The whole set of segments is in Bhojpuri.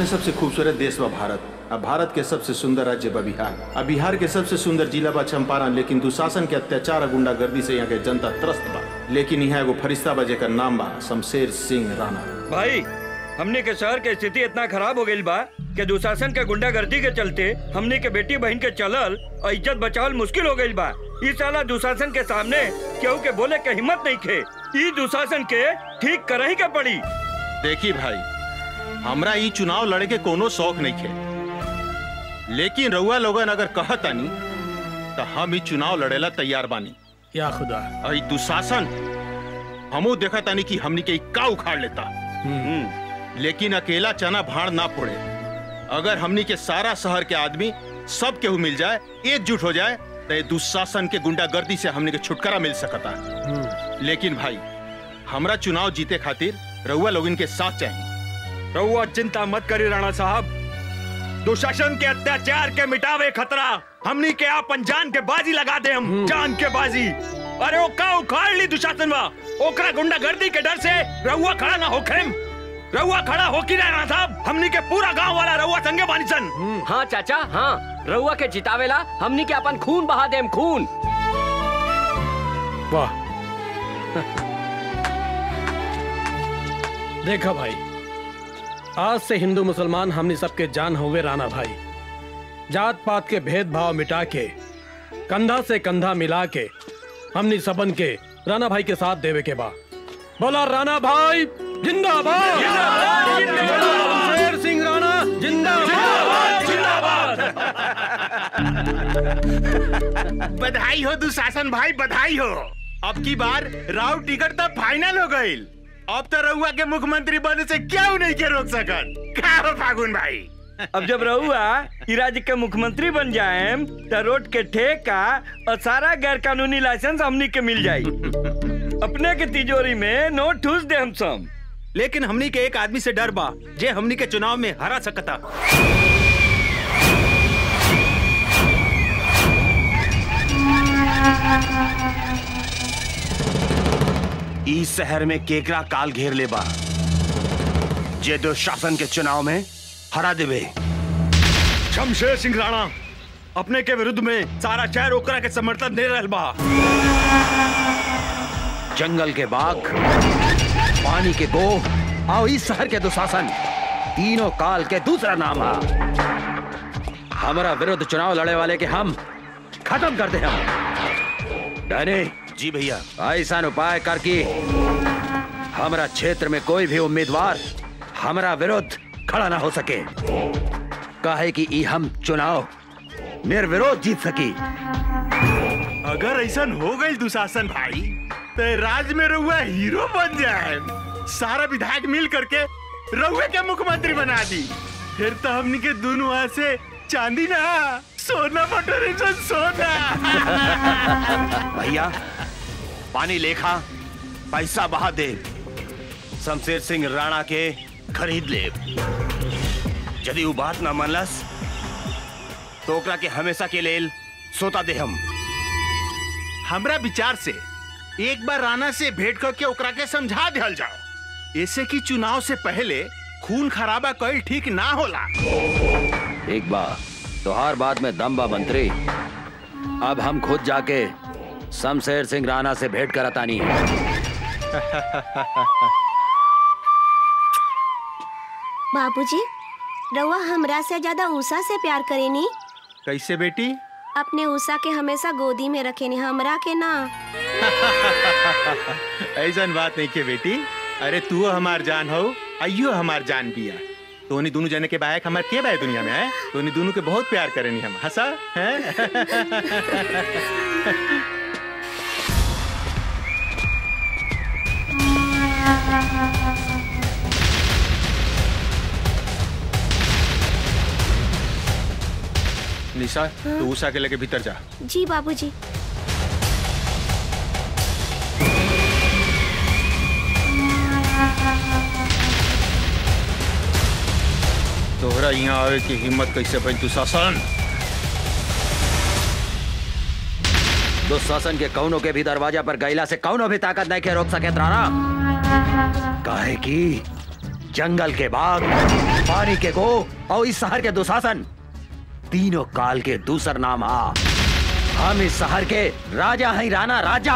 सबसे खूबसूरत देश बा भारत अब भारत के सबसे सुंदर राज्य बा बिहार अब बिहार के सबसे सुंदर जिला बा चंपारण लेकिन दुशासन के अत्याचार और गुंडागर्दी से यहाँ के जनता त्रस्त बा लेकिन यहाँ एगो फरिश्ता बा जेकर नाम बा शमशेर सिंह राणा भाई हमने के शहर के स्थिति इतना खराब हो गई बा कि दुशासन के गुंडागर्दी के चलते हमने के बेटी बहन के चलल और इज्जत बचावल मुश्किल हो गई बा इस साला दुशासन के सामने केहू के बोले के हिम्मत नहीं खे ई दुशासन के ठीक करही के पड़ी देखी भाई हमरा ई चुनाव लड़े के कोनो शौक नहीं खे लेकिन रउआ लोगन अगर कहतानी तो हम ई चुनाव लड़ेला तैयार बानी या खुदा और ई दुशासन हमू देखा तानी कि हमनी के ई का उखाड़ लेता लेकिन अकेला चना भाड़ ना फोड़े अगर हमनी के सारा शहर के आदमी सब केहू मिल जाए एकजुट हो जाए तो ये दुशासन के गुंडागर्दी से हमनी के छुटकारा मिल सकता लेकिन भाई हमरा चुनाव जीते खातिर रउआ लोगन के साथ चाहिए रहुआ चिंता मत करी राणा साहब दुशासन के अत्याचार के मिटावे खतरा हमनी के आपन जान के बाजी लगा दे हम जान के बाजी अरे ओ का उखाड़ ली दुशासन बा ओकरा गुंडागर्दी के डर से रहुआ खड़ा ना होखे रहुआ खड़ा हो की राणा साहब हमनी के पूरा गांव वाला रहुआ संगे बानी सन हाँ चाचा हाँ रउआ के जितावेला हमनी के अपन खून बहा देम खून वाह देखा भाई आज से हिंदू मुसलमान हमने सबके जान हुए राणा भाई जात पात के भेदभाव मिटा के कंधा से कंधा मिला के हमने सबन के राणा भाई के साथ देवे के बा बोला राणा भाई जिंदाबाद बोला शेर सिंह राणा जिंदाबाद बधाई हो दुशासन भाई बधाई हो अब की बार राव टिकट तो फाइनल हो गई अब तो रउआ के मुख्यमंत्री बने से क्यों नहीं के रोक सकत का हो फागुन भाई अब जब रहुआ ई राज्य के मुख्यमंत्री बन जाए तो रोड के ठेका और सारा गैर कानूनी लाइसेंस हमनी के मिल जाई अपने के तिजोरी में नोट ठूस दे हम सब लेकिन हमनी के एक आदमी से डर बा जे हमनी के चुनाव में हरा सकता ई शहर में केकरा काल घेर ले बा जे दुशासन के चुनाव में हरा देवे शमशेर सिंह राणा अपने के विरुद्ध में सारा शहर ओकरा के समर्थन दे रहल बा जंगल के बाघ पानी के गो और इस शहर के दुशासन तीनों काल के दूसरा नाम है हमारा विरुद्ध चुनाव लड़े वाले के हम खत्म कर दे हम डैनी जी भैया ऐसा उपाय कर कि हमारा क्षेत्र में कोई भी उम्मीदवार हमारा विरुद्ध खड़ा ना हो सके काहे कि ई हम चुनाव निर्विरोध जीत सकी अगर ऐसा हो गई दुशासन भाई तो राज में रउआ हीरो बन जाए सारा विधायक मिल करके रउए के मुख्यमंत्री बना दी फिर तो हमनी के दोनों हाथ से चांदी ना सोना बटोरे सन सोना भैया पानी लेखा पैसा बहा दे शमशेर सिंह राणा के खरीद ले यदि वो बात ना मनलस तो ओकरा के हमेशा के लेल सोता दे हम हमरा विचार से एक बार राणा से भेंट करके ओकरा के समझा दिया जाओ ऐसे कि चुनाव से पहले खून खराबा कल ठीक ना होला एक बार तोहार बात में दम बा मंत्री अब हम खुद जाके शमशेर सिंह राणा से भेंट करतानी बाबूजी रउआ हमरा से ज्यादा उषा से प्यार करेनी कैसे बेटी अपने उषा के हमेशा गोदी में रखेनी हमरा के ना ऐसा बात नहीं के बेटी अरे तू हमार जान हो अयो हमार जान बिया तोनी दोनों जने के बायक हमार के बाय दुनिया में है तोनी दोनों के बहुत प्यार करेनी हम हंसा है निशा तू उषा के लेके भीतर जा जी बाबूजी तोहरा यहाँ आवे की हिम्मत कैसे बन तू शासन दुशासन के कौनों के भी दरवाजा पर गैला से कौनो भी ताकत नहीं के रोक सके राणा काहे की जंगल के बाघ पानी के गो और इस शहर के दुशासन तीनों काल के दूसर नाम आ हम इस शहर के राजा हैं राणा राजा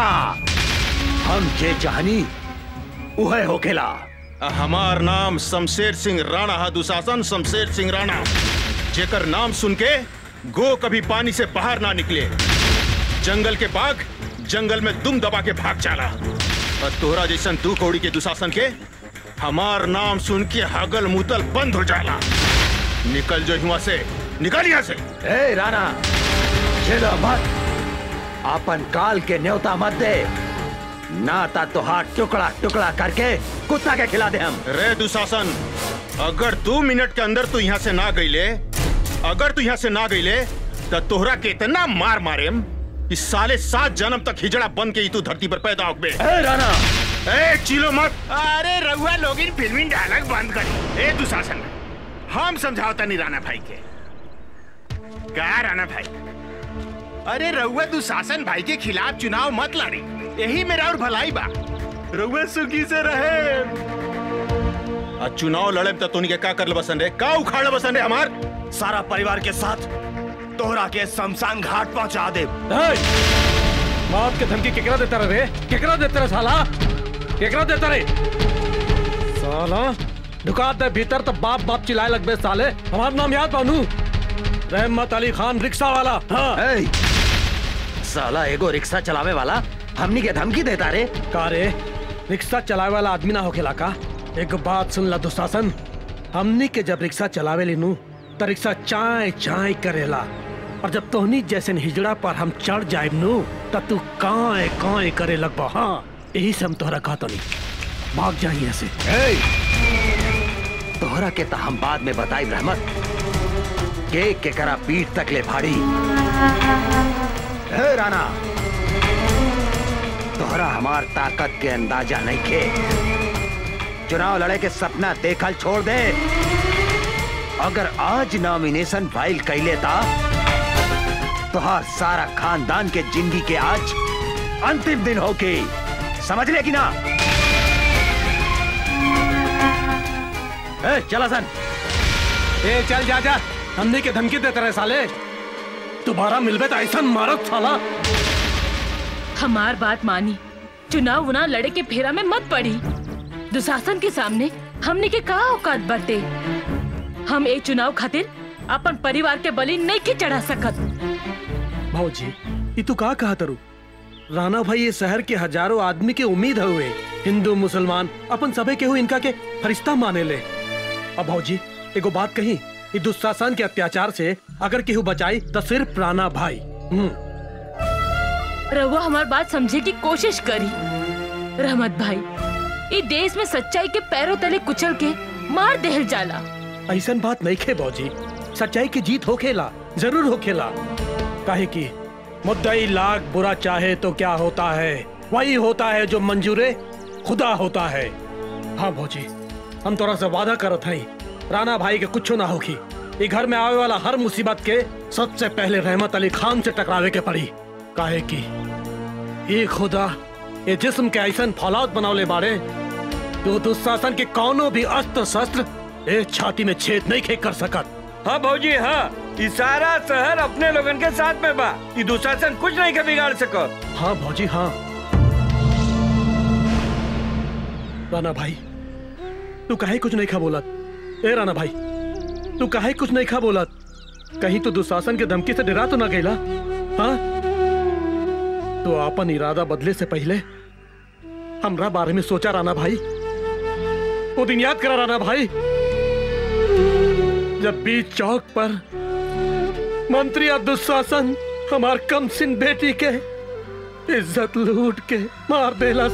हम जे चाहनी उहे होखेला हमार नाम शमशेर सिंह राणा हा दुशासन शमशेर सिंह राणा जेकर नाम सुन के गो कभी पानी से बाहर ना निकले जंगल के बाघ जंगल में दुम दबा के भाग जाला और तोहरा जैसन दू कौड़ी के दुशासन के हमार नाम सुन के हगल मुतल बंद हो जाला निकल जो हुआ से निकल यहाँ से ए राणा चलो मत अपन काल के न्योता मत दे ना ता तो हाथ टुकड़ा टुकड़ा करके कुत्ता के खिला दे हम रे दुशासन अगर दो मिनट के अंदर तू यहाँ से ना गईले अगर तू यहाँ से ना गईले तो तोहरा के इतना मार मारे कि साले सात जन्म तक हिजड़ा बन के ही तू धरती पर पैदा हो गए ए राणा ए चिलो मत अरे रघुआ लोग इन फिल्मी डायलॉग बंद कर ए दुशासन हम समझाओता नहीं राणा भाई के क्या राणा भाई अरे रघुआ दुशासन भाई के खिलाफ चुनाव मत लड़ी यही मेरा और भलाई बा रघुआ सुखी से रहे आ चुनाव लड़े तो तोनी के का कर ले बसन रे का उखाड़ ले बसन रे हमार सारा परिवार के साथ तोहरा के शमशान घाट पहुंचा दे मौत के धमकी केकरा देता रहे रे केकरा देता रहे साला केकरा देता रे साला ढुका दे भीतर तो बाप बाप चिल्लाए लगबे साले हमारा नाम याद बानू रहमत अली खान रिक्शा वाला हाँ ए साला एगो रिक्शा चलावे वाला हमनी के धमकी देता रे का रे रिक्शा चलावे वाला आदमी ना होखेला का एक बात सुन ला दुशासन हमनी के जब रिक्शा चलावे लीनू तो रिक्शा चाय चाय करेला और जब तोहनी जैसे हिजड़ा पर हम चढ़ जाए नू तब तू काए काए करे लगबा हाँ यही से हम तोहरा कहतो नहीं भाग जाइए ऐसे ए तोहरा के तो हम बाद में बताई रहमत के के करा पीठ तक ले फाड़ी ए राणा तोहरा हमार ताकत के अंदाजा नहीं के चुनाव लड़े के सपना देखल छोड़ दे अगर आज नॉमिनेशन फाइल कैले ता तोहार सारा खानदान के जिंदगी के आज अंतिम दिन होके समझ ले कि ना ए, चला सन ए चल जा जा हमने के धमकी देते रहे साले दोबारा मिलबे तो ऐसा मारत साला हमार बात मानी चुनाव उना लड़े के फेरा में मत पड़ी दुशासन के सामने हमने के का औकात बरते हम ए चुनाव खातिर अपन परिवार के बलि नहीं के चढ़ा सकत भाजी ये तू का कहा तरू राणा भाई ये शहर के हजारों आदमी के उम्मीद हुए हिंदू मुसलमान अपन सबे के हुए इनका के फरिश्ता माने ले अब भाजी एगो बात कही ये दुशासन के अत्याचार से अगर केहू बचाई तो सिर्फ राणा भाई हम्म रहुआ हमार बात समझे की कोशिश करी रहमत भाई ये देश में सच्चाई के पैरों तले कुचल के मार देहल जाला ऐसन बात नहीं खे बौजी सच्चाई की जीत होखेला जरूर होखेला काहे की मुद्दई लाख बुरा चाहे तो क्या होता है वही होता है जो मंजूरे खुदा होता है हाँ भौजी हम तोरा से वादा करत हई राणा भाई के कुछ ना होगी ये घर में आवे वाला हर मुसीबत के सबसे पहले रहमत अली खान से टकरावे के पड़ी काहे की ये खुदा ये जिस्म के ऐसन फौलाद बनौले बाड़े जो दुशासन के कौनो भी अस्त्र शस्त्र एक छाती में छेद नहीं खे कर सकत हाँ भौजी हाँ ई सारा शहर अपने लोगन के साथ में बा ई दुशासन कुछ नहीं के बिगाड़ सको हाँ भौजी हाँ राणा भाई तू काहे कुछ नहीं खा बोलत ए राणा भाई तू काहे कुछ नहीं खा बोलत कहीं तो दुशासन के धमकी से डरा तो ना गईला हाँ तो अपन इरादा बदले से पहले हमरा बारे में सोचा राणा भाई वो दिन याद करा राणा भाई जब बीच चौक पर मंत्री और दुशासन हमार कम सिन बेटी के इज्जत लूट के मार देलस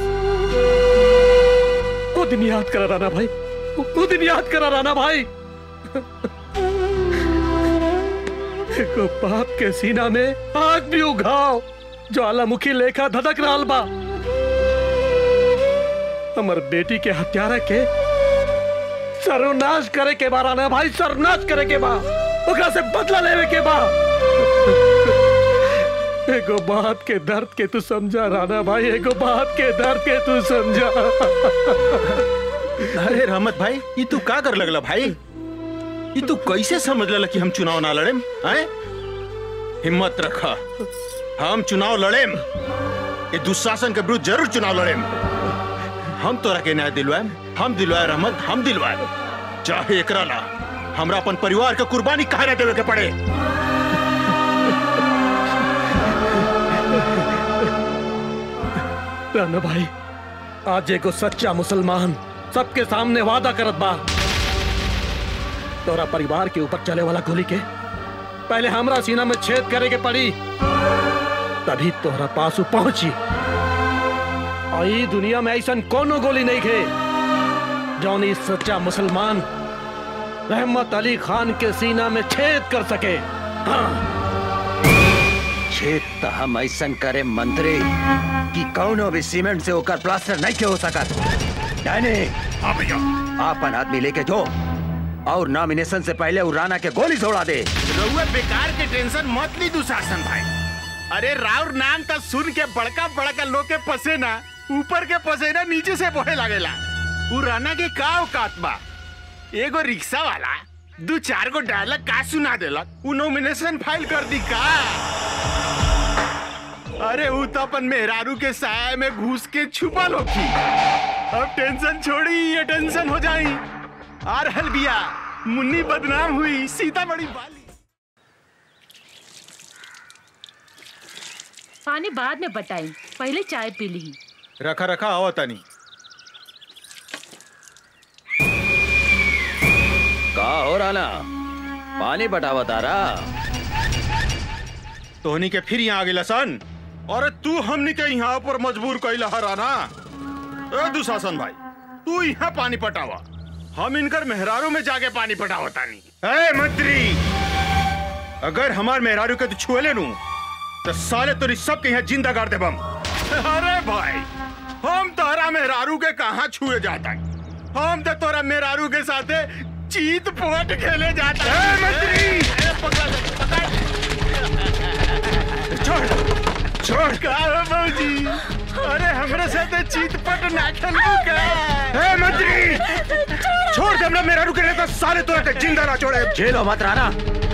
वो दिन याद करा राणा भाई वो दिन याद करा राणा भाई एको बाप के सीना में आग भी उघाव ज्वालामुखी लेखा धधक रहल बा हमर बेटी के हत्यारा के सर्वनाश करे के बा राणा भाई सर्वनाश करे के बा ओकरा से बदला लेवे के बा एगो बात के दर्द के तू समझा राणा भाई एगो बात के दर्द के तू समझा अरे रहमत भाई ये तू का कर लगला भाई ये तू कैसे समझ लेला कि हम चुनाव ना लड़ेम हैं हिम्मत रखा हम चुनाव लड़ेम ये दुशासन के विरुद्ध जरूर चुनाव लड़ेम हम तोरा के न्याय दिलवाएम हम दिलवाए रहमत हम दिलवाए चाहे एकरा ला हमरा अपन परिवार के कुर्बानी काहे ना देवे के पड़े राना भाई आज एगो सच्चा मुसलमान सबके सामने वादा करत बा तोरा परिवार के ऊपर चले वाला गोली के पहले हमरा सीना में छेद करे के पड़ी तभी तोहरा पास उ पहुंची और ई दुनिया में ऐसा कोनो गोली नहीं खे जौन इस सच्चा मुसलमान रहमत अली खान के सीना में छेद कर सके हाँ छेद तो हम ऐसन करे मंत्री कि कौनो भी सीमेंट से होकर प्लास्टर नहीं के हो सकत डायने हाँ भैया आपन आदमी लेके जो और नॉमिनेशन से पहले उ राणा के गोली छोड़ा दे रउआ बेकार के टेंशन मत ली दुशासन भाई अरे राउर नाम तो सुन के बड़का बड़का लोग के पसेना ऊपर के पसेना नीचे से बहे लागेला उ राना के का औकात बा एगो रिक्शा वाला दू चार गो डायलॉग का सुना देलक उ नॉमिनेशन फाइल कर दी का अरे उ तो अपन मेहरारू के साय में घुस के छुपल होखी अब टेंशन छोड़ी ये टेंशन हो जाई आ रहल बिया मुन्नी बदनाम हुई सीता बड़ी बाली पानी बाद में बताई पहले चाय पी ली रखा रखा आओ तनी का हो राणा पानी बटावा तारा तोहनी के फिर यहाँ आ गेला सन अरे तू हमनी के यहाँ पर मजबूर कैला हराना ए दुशासन भाई तू यहाँ पानी पटावा हम इनकर मेहरारू में जाके पानी पटावा तानी ए मंत्री अगर हमार मेहरारू के तू छुएले नू तो साले तोरी सबके यहाँ जिंदा कर देबम अरे भाई हम तोरा मेहरारू के कहाँ छुए जाता हम तो तोरा मेहरारू के साथे चीत पोट खेले जाता है मंत्री पकड़ ले, पकड़ छोड़ छोड़ का है बाबूजी अरे हमरे साथे चीत पट ना खेलू का ए मंत्री छोड़ दे हमरा मेरा रुके नहीं तो साले तोरा के जिंदा ना छोड़े झेलो मत राणा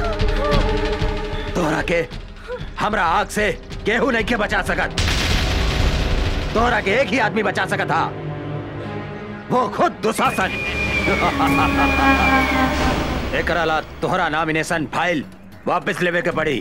तोहरा के हमरा आग से केहू नहीं के बचा सकत तोहरा के एक ही आदमी बचा सकत था वो खुद दुशासन एकरा ला तोहरा नॉमिनेशन फाइल वापस लेवे के पड़ी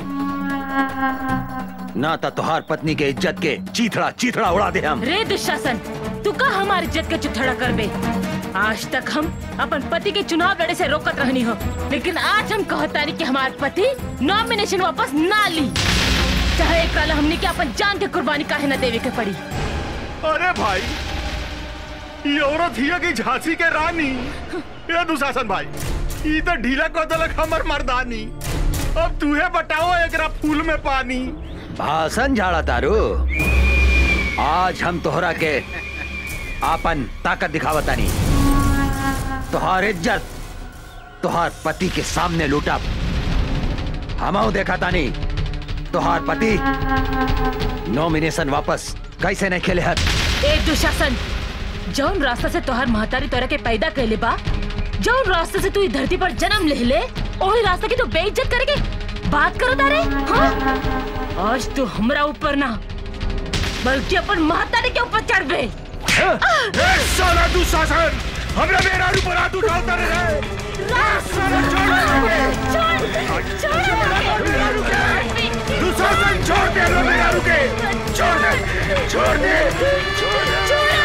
ना तो तोहार पत्नी के इज्जत के चीथड़ा चीथड़ा उड़ा दे हम रे दुशासन तू का हमारी इज्जत के चुथड़ा करबे आज तक हम अपन पति के चुनाव लड़े से रोकत रहनी हो लेकिन आज हम कहतानी कि हमार पति नॉमिनेशन वापस ना ली चाहे एक काल हमने के अपन जान के कुर्बानी काहे न देवे के पड़ी अरे भाई ये औरत हिया की झांसी के रानी ये दुशासन भाई ई तो ढीला को दलक हमर मर्दानी अब तूहे बताओ एकरा फूल में पानी भाषण झाड़ा तारू आज हम तोहरा के आपन ताकत दिखावतानी तोहार इज्जत तोहार पति के सामने लूटा हमाऊ देखा तानी तोहार पति नॉमिनेशन वापस कैसे नहीं खेले हत ए दुशासन जौन रास्ता से तोहर महतारी तोरा के पैदा कैले बा जौन रास्ते से तू इस धरती पर जन्म ले ले ओही रास्ता की तू बेइज्जत करके बात करो तारे हाँ आज तू हमरा ऊपर ना बल्कि अपन महतारी के ऊपर चढ़ बे ए साला दुशासन हमरा मेरा ऊपर हाथ उठाता रहे दुशासन छोड़ दे हमरा मेरा रुके छोड़ दे छोड़ दे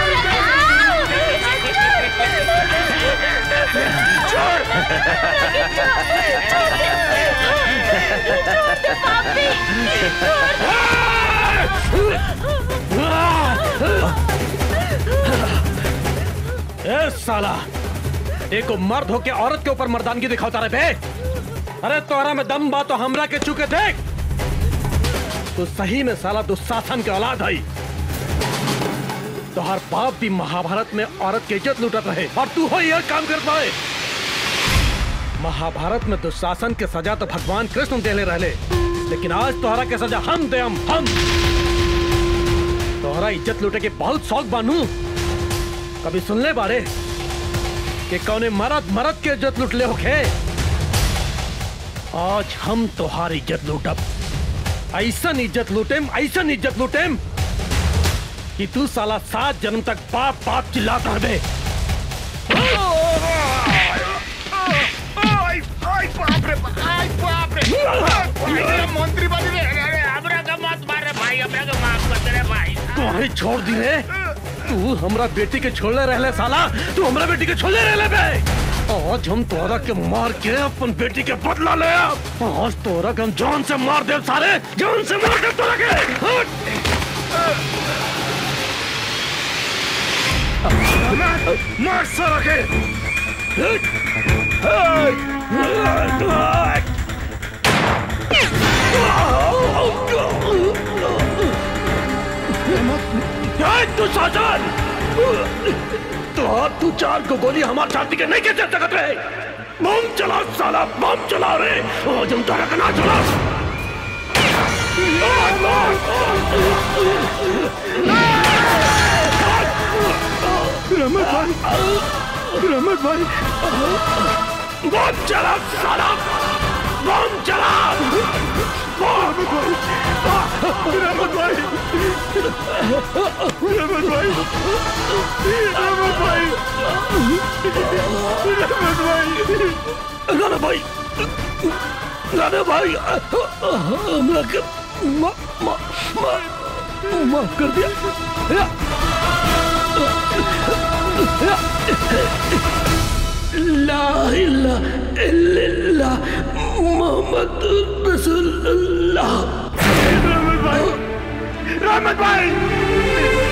ए साला एको मर्द होके औरत के ऊपर मर्दानगी दिखाता रहे बे अरे तोहरा में दम बा तो हमरा के चुके देख तो सही में साला दुशासन के औलाद है तोहर बाप भी महाभारत में औरत की इज्जत लूटत रहे और तू हो यह काम कर पाए महाभारत में दुशासन के सजा तो भगवान कृष्ण देले रहले लेकिन आज तोहरा के सजा हम दे हम हम तोहरा इज्जत लूटे के बहुत शौक बानू कभी सुन ले बारे कि कौने मरद मरद के इज्जत लूट ले होखे आज हम तोहार इज्जत लूटब ऐसा इज्जत लूटेम ऐसा इज्जत लूटेम कि तू साला सात जन्म तक बाप बाप चिल्लाता रहे मंत्री बन रे अरे हमरा का मत मार रे भाई हमरा का माफ कर दे रे भाई तुम्हारी छोड़ दी रे तू हमरा बेटी के छोड़ले रहले साला तू हमरा बेटी के छोड़ले रहले बे आज हम तोरा के मार के अपन बेटी के बदला ले आज तोरा के हम जान से मार दे सारे जान से मार दे तोरा के हट! मार सारा के हट! हट! हट! हट, तू शासन तो अब तू चार को गोली हमारे छाती के नहीं कैसे सकत रहे बम चला साला बम चला रे आज हम तारा का ना चला रमत भाई रमत भाई बम चला साला बम चला रमत भाई रमत भाई रमत भाई रमत भाई रमत भाई राणा भाई राणा भाई हमरा के मा, मा, मा, माफ कर दिया ला इलाहा इल्लल्लाह मोहम्मद रसूलुल्लाह रहमत भाई रहमत भाई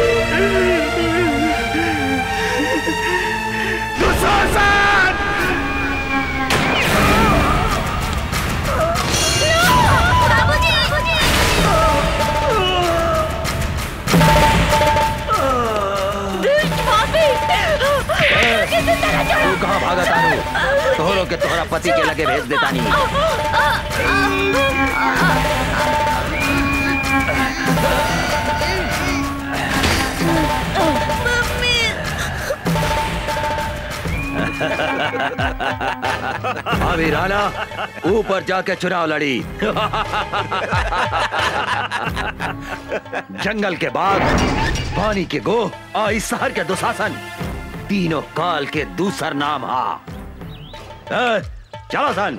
दुशासन तू कहाँ भागा तारू तोहरो के तोहरा पति के लगे भेज देता नहीं अभी राणा ऊपर जाके चुनाव लड़ी जंगल के बाग पानी के गो और इस शहर के दुशासन तीनों काल के दूसर नाम हा ए, चलो सन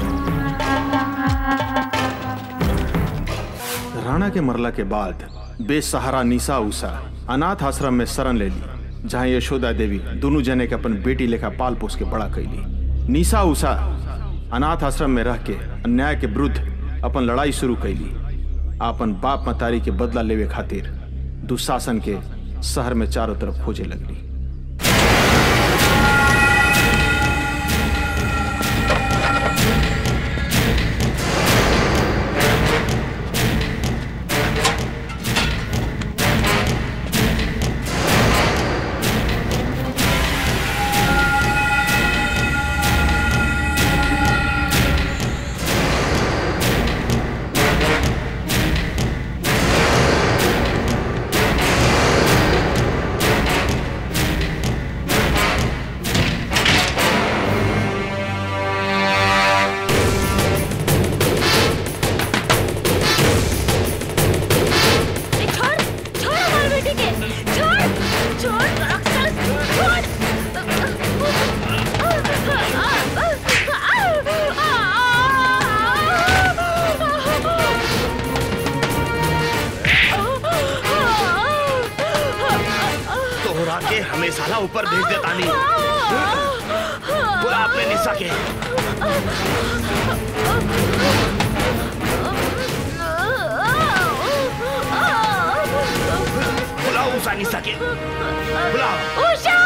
राणा के मरला के बाद बेसहारा निशा उषा अनाथ आश्रम में शरण ले ली जहाँ यशोदा देवी दोनों जने के अपन बेटी लेखा पाल पोस के बड़ा कैली निशा उषा अनाथ आश्रम में रह के अन्याय के विरुद्ध अपन लड़ाई शुरू कैली अपन बाप मतारी के बदला लेवे खातिर दुशासन के शहर में चारों तरफ खोजे लगली छोड़ छोड़ हमारे बेटे के छोड़ छोड़ राक्षस छोड़ तोहरा के हमेशा ला ऊपर भेज देता नहीं बुला अपने निशा के बुलाओ उषा निशा के बुलाओ उषा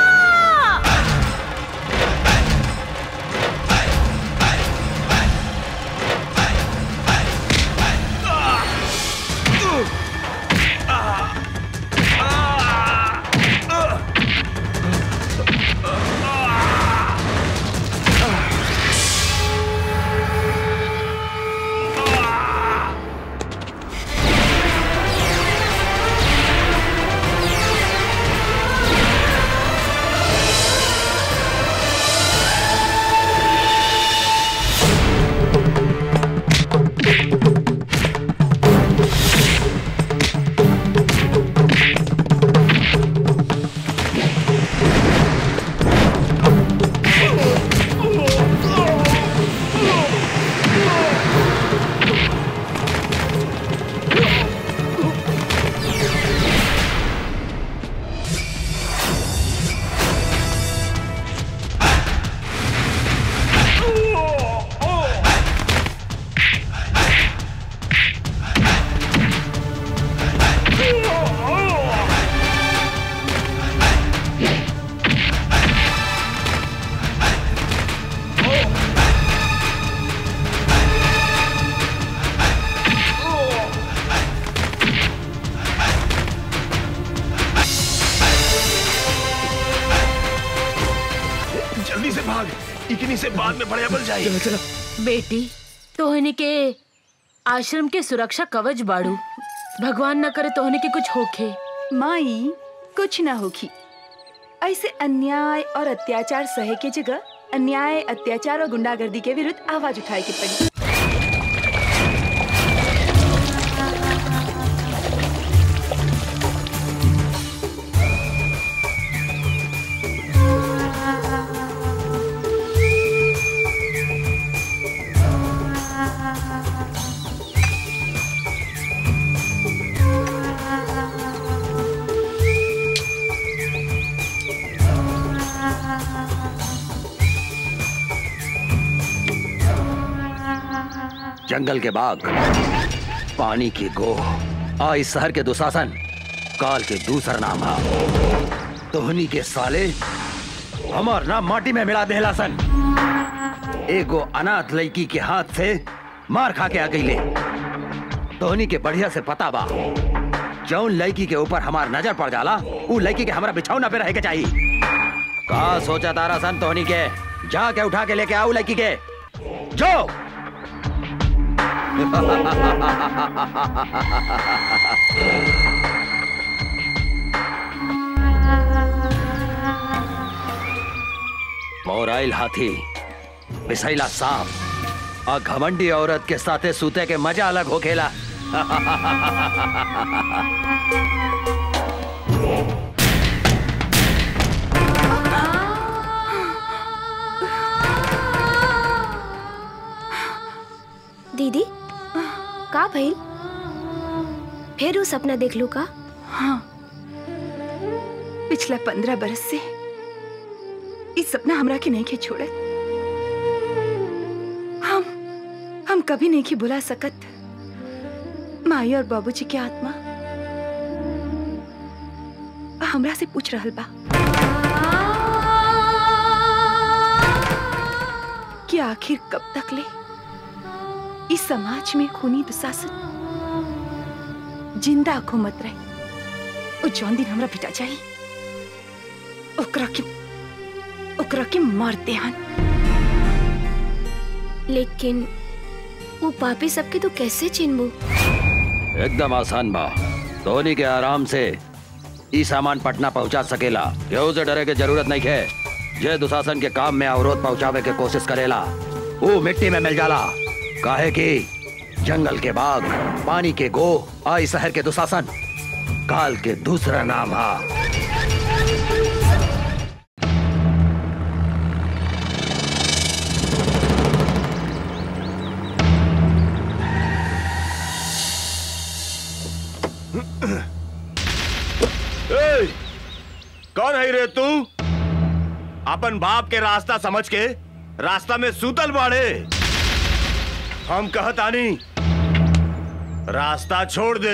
इन्हीं से बाद में बढ़िया बल जाए बेटी तोहनी के आश्रम के सुरक्षा कवच बाड़ू भगवान न करे तोहनी के कुछ होखे माई कुछ ना होगी ऐसे अन्याय और अत्याचार सहे के जगह अन्याय अत्याचार और गुंडागर्दी के विरुद्ध आवाज उठाए के पड़ी जंगल के बाग पानी की गोह आ इस शहर के दुशासन काल के दूसरा नाम है तोहनी के साले हमार नाम माटी में मिला देहला सन एगो अनाथ लड़की के हाथ से मार खा के आ गई ले तोहनी के बढ़िया से पता बा जौन लड़की के ऊपर हमार नजर पड़ जाला उ लड़की के हमारा बिछौना पे रहे के चाहिए का सोचा तारा सन तोहनी के जाके उठा के लेके आओ लड़की के जो मोराइल हाथी बिसैला सांप और घमंडी औरत के साथे सूते के मजा अलग हो खेला दीदी का भइल फिर वो सपना देख लू का हाँ पिछला पंद्रह बरस से इस सपना हमरा के नहीं के छोड़े हम हम कभी नहीं के बुला सकत माई और बाबूजी की आत्मा हमरा से पूछ रहल बा कि आखिर कब तक ले इस समाज में खूनी दुशासन जिंदा घूमत रहे ओ जौन दिन हमरा पिटा जाई ओकरा के ओकरा के मार देहन लेकिन वो पापी सबके तो कैसे चिन्हबू एकदम आसान बा धोनी के आराम से ई सामान पटना पहुंचा सकेला केहू से डरे के जरूरत नहीं है जे दुशासन के काम में अवरोध पहुंचावे के कोशिश करेला वो मिट्टी में मिल जाला काहे कि जंगल के बाग पानी के गो आई शहर के दुशासन काल के दूसरा नाम हा ए, कौन है रे तू अपन बाप के रास्ता समझ के रास्ता में सूतल बाड़े हम कहतानी रास्ता छोड़ दे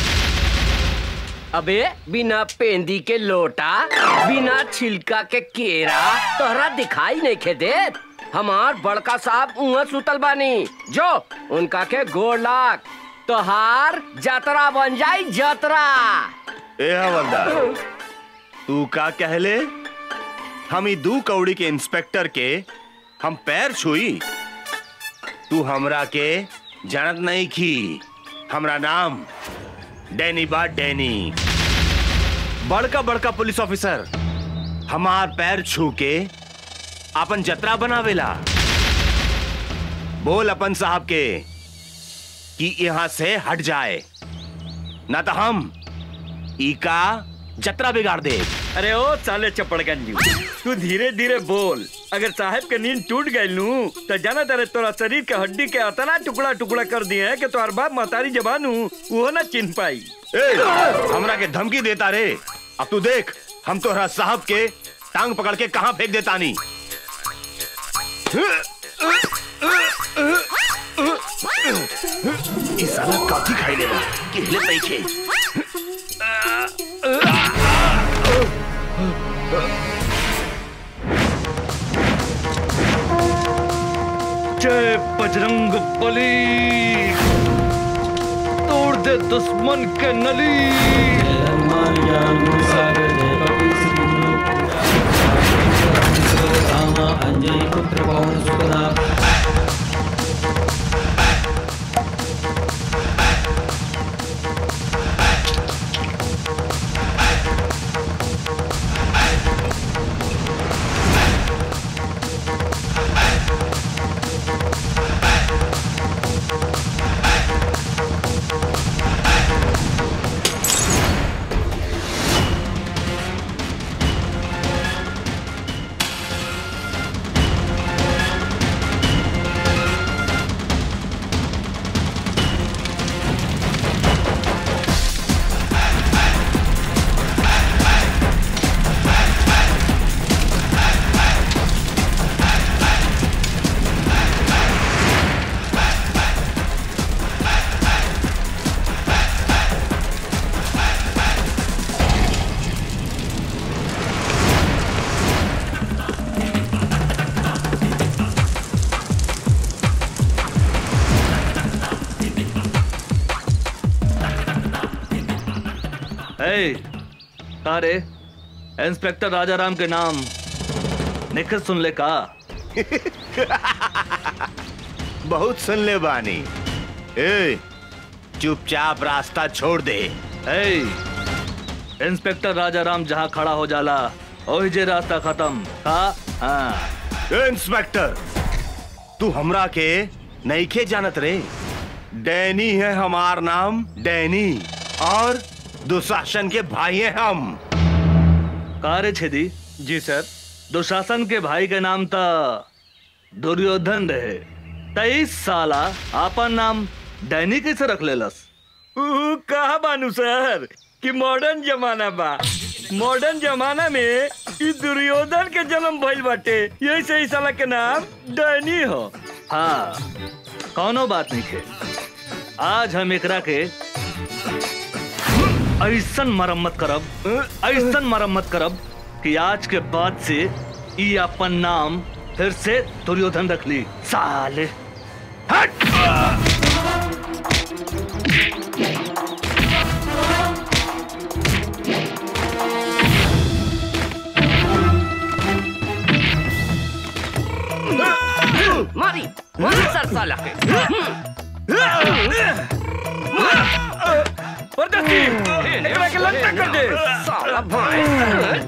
अबे बिना पेंदी के लोटा बिना छिलका के केरा तोहरा दिखाई नहीं खे देत हमार बड़का साहब उहाँ सुतल बानी जो उनका के गोड़ लाग तोहार जतरा बन जाई जतरा ए हवलदार तू का कहले हम ई दू कौड़ी के इंस्पेक्टर के हम पैर छुई तू हमरा के जानत नहीं की हमरा नाम डैनी बा डैनी बड़का बड़का पुलिस ऑफिसर हमार पैर छू के अपन जतरा बनावेला बोल अपन साहब के कि यहाँ से हट जाए ना तो हम ई का जतरा बिगाड़ दे अरे ओ साले चपड़गंजी तू धीरे धीरे बोल अगर साहब के नींद टूट गई नू तो जाना तेरे तोरा शरीर के हड्डी के अतना टुकड़ा टुकड़ा कर दिए है कि तोहर बाप महतारी जबान हूँ वो ना चिन्ह पाई ए, हमरा के धमकी देता रे अब तू देख हम तोहरा साहब के टांग पकड़ के कहाँ फेंक देता नी इस साला काफी खाई लेगा कि हिले नहीं खे जय बजरंग बली तोड़ दे दुश्मन के नली अंजनी पुत्र पवन सुतना ए, का रे इंस्पेक्टर राजाराम के नाम निखिल सुन ले का बहुत सुन ले बानी ए चुपचाप रास्ता छोड़ दे ए, इंस्पेक्टर राजाराम जहाँ खड़ा हो जाला ओही जे रास्ता खत्म का हाँ ए, इंस्पेक्टर तू हमरा के नईखे जानत रे डैनी है हमार नाम डैनी और दुशासन के भाई हैं हम कारे छेदी जी सर दुशासन के भाई के नाम था दुर्योधन रहे तेईस साला आपन नाम डैनी कैसे रख लेलस ऊ, कहा बानू सर कि मॉडर्न जमाना बा मॉडर्न जमाना में ई दुर्योधन के जन्म भइल बाटे यही से ई साला के नाम डैनी हो हाँ कौनो बात नहीं खे आज हम एकरा के ऐसन मरम्मत करब ऐसन मरम्मत करब कि आज के बाद से ई अपन नाम फिर से दुर्योधन रख ली साले मारी मारी सर साला के परदेसी एकरा के लंका कर दे साला भाई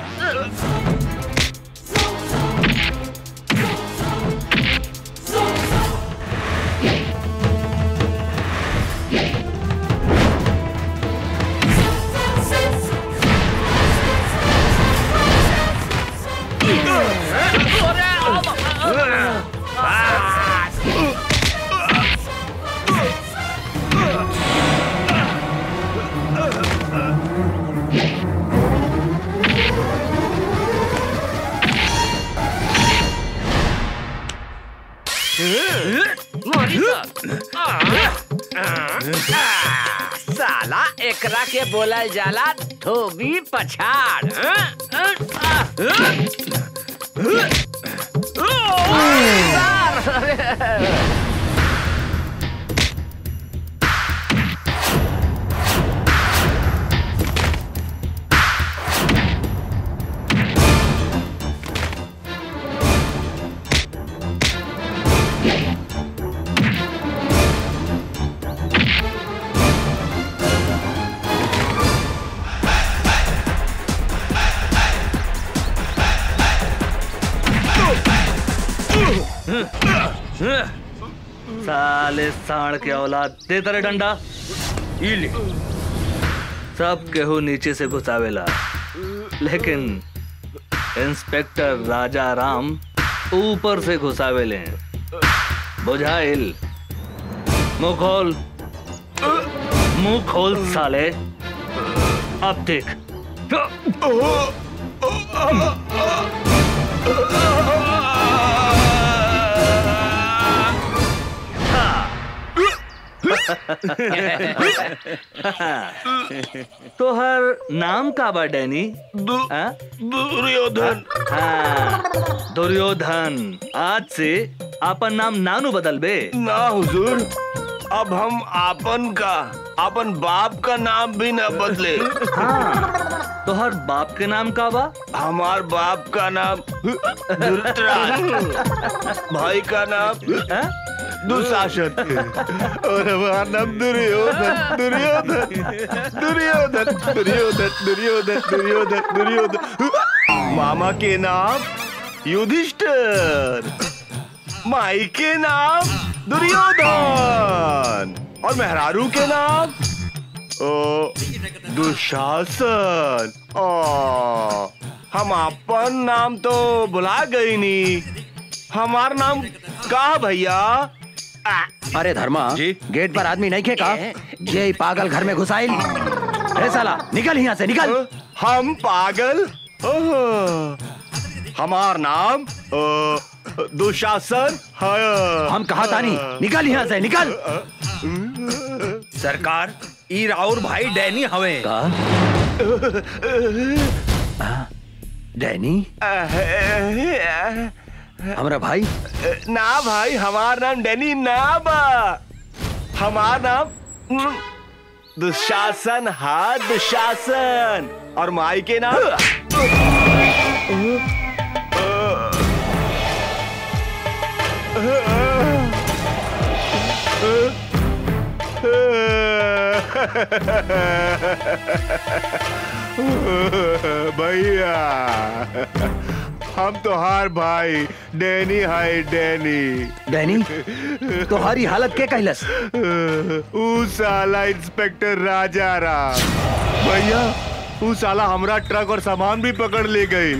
मारी सर साला एकरा के बोलल जाला धोबी पछाड़ साले साण के औलाद दे तेरे डंडा ई ले सब केहू नीचे से घुसावेला लेकिन इंस्पेक्टर राजा राम ऊपर से घुसावेले बुझाइल मुंह खोल मुंह खोल साले अब देख तोहर नाम का बा डैनी हाँ? दुर्योधन हाँ दुर्योधन आज से आपन नाम नानू बदल बे ना हुजूर अब हम आपन का अपन बाप का नाम भी न बदले हाँ तो हर बाप के नाम का बा हमार बाप का नाम धृतराष्ट्र भाई का नाम दुशासन और हमारा नाम दुर्योधन दुर्योधन दुर्योधन दुर्योधन दुर्योधन दुर्योधन दुर्योधन मामा के नाम युधिष्ठिर माई के नाम दुर्योधन और मेहरारू के नाम ओ, दुशासन ओ, हम अपन नाम तो बुला गई नी हमार नाम का भैया अरे धर्मा जी गेट पर आदमी नहीं खेका ये पागल घर में घुसाइल ए साला निकल यहाँ से निकल हम पागल ओहो, हमार नाम ओ, दुशासन है हम कहा तानी निकल यहाँ से निकल सरकार ई राउर भाई डैनी हवे का डैनी हमारा भाई ना भाई हमार नाम डैनी ना बा हमार नाम हम्म, दुशासन हा दुशासन और माई के नाम भैया हम तो हार भाई डैनी है डैनी डैनी तुम्हारी हालत के कहलस ऊ साला इंस्पेक्टर राजा राम भैया ऊ साला हमरा ट्रक और सामान भी पकड़ ले गई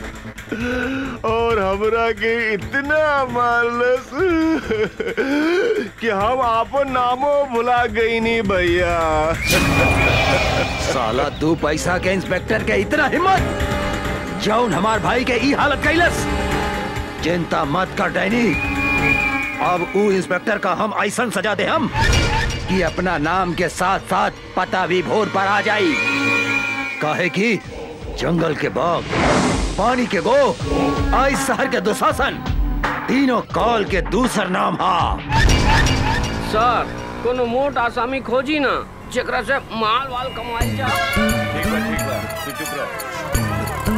और हमरा के इतना मारलस कि हम आपन नामो भुला गई नी भैया साला दो पैसा के इंस्पेक्टर के इतना हिम्मत जौन हमार भाई के ई हालत कैलस चिंता मत कर डैनी अब ऊ इंस्पेक्टर का हम ऐसा सजा दे हम कि अपना नाम के साथ साथ पता भी भोर पर आ जाई काहे कि जंगल के बाग पानी के गो आई शहर के दुशासन तीनों काल के दूसर नाम हा सर कोनो मोट आसामी खोजी ना जेकरा से माल वाल कमाई जा ठीक बा ठीक बा तू चुप रह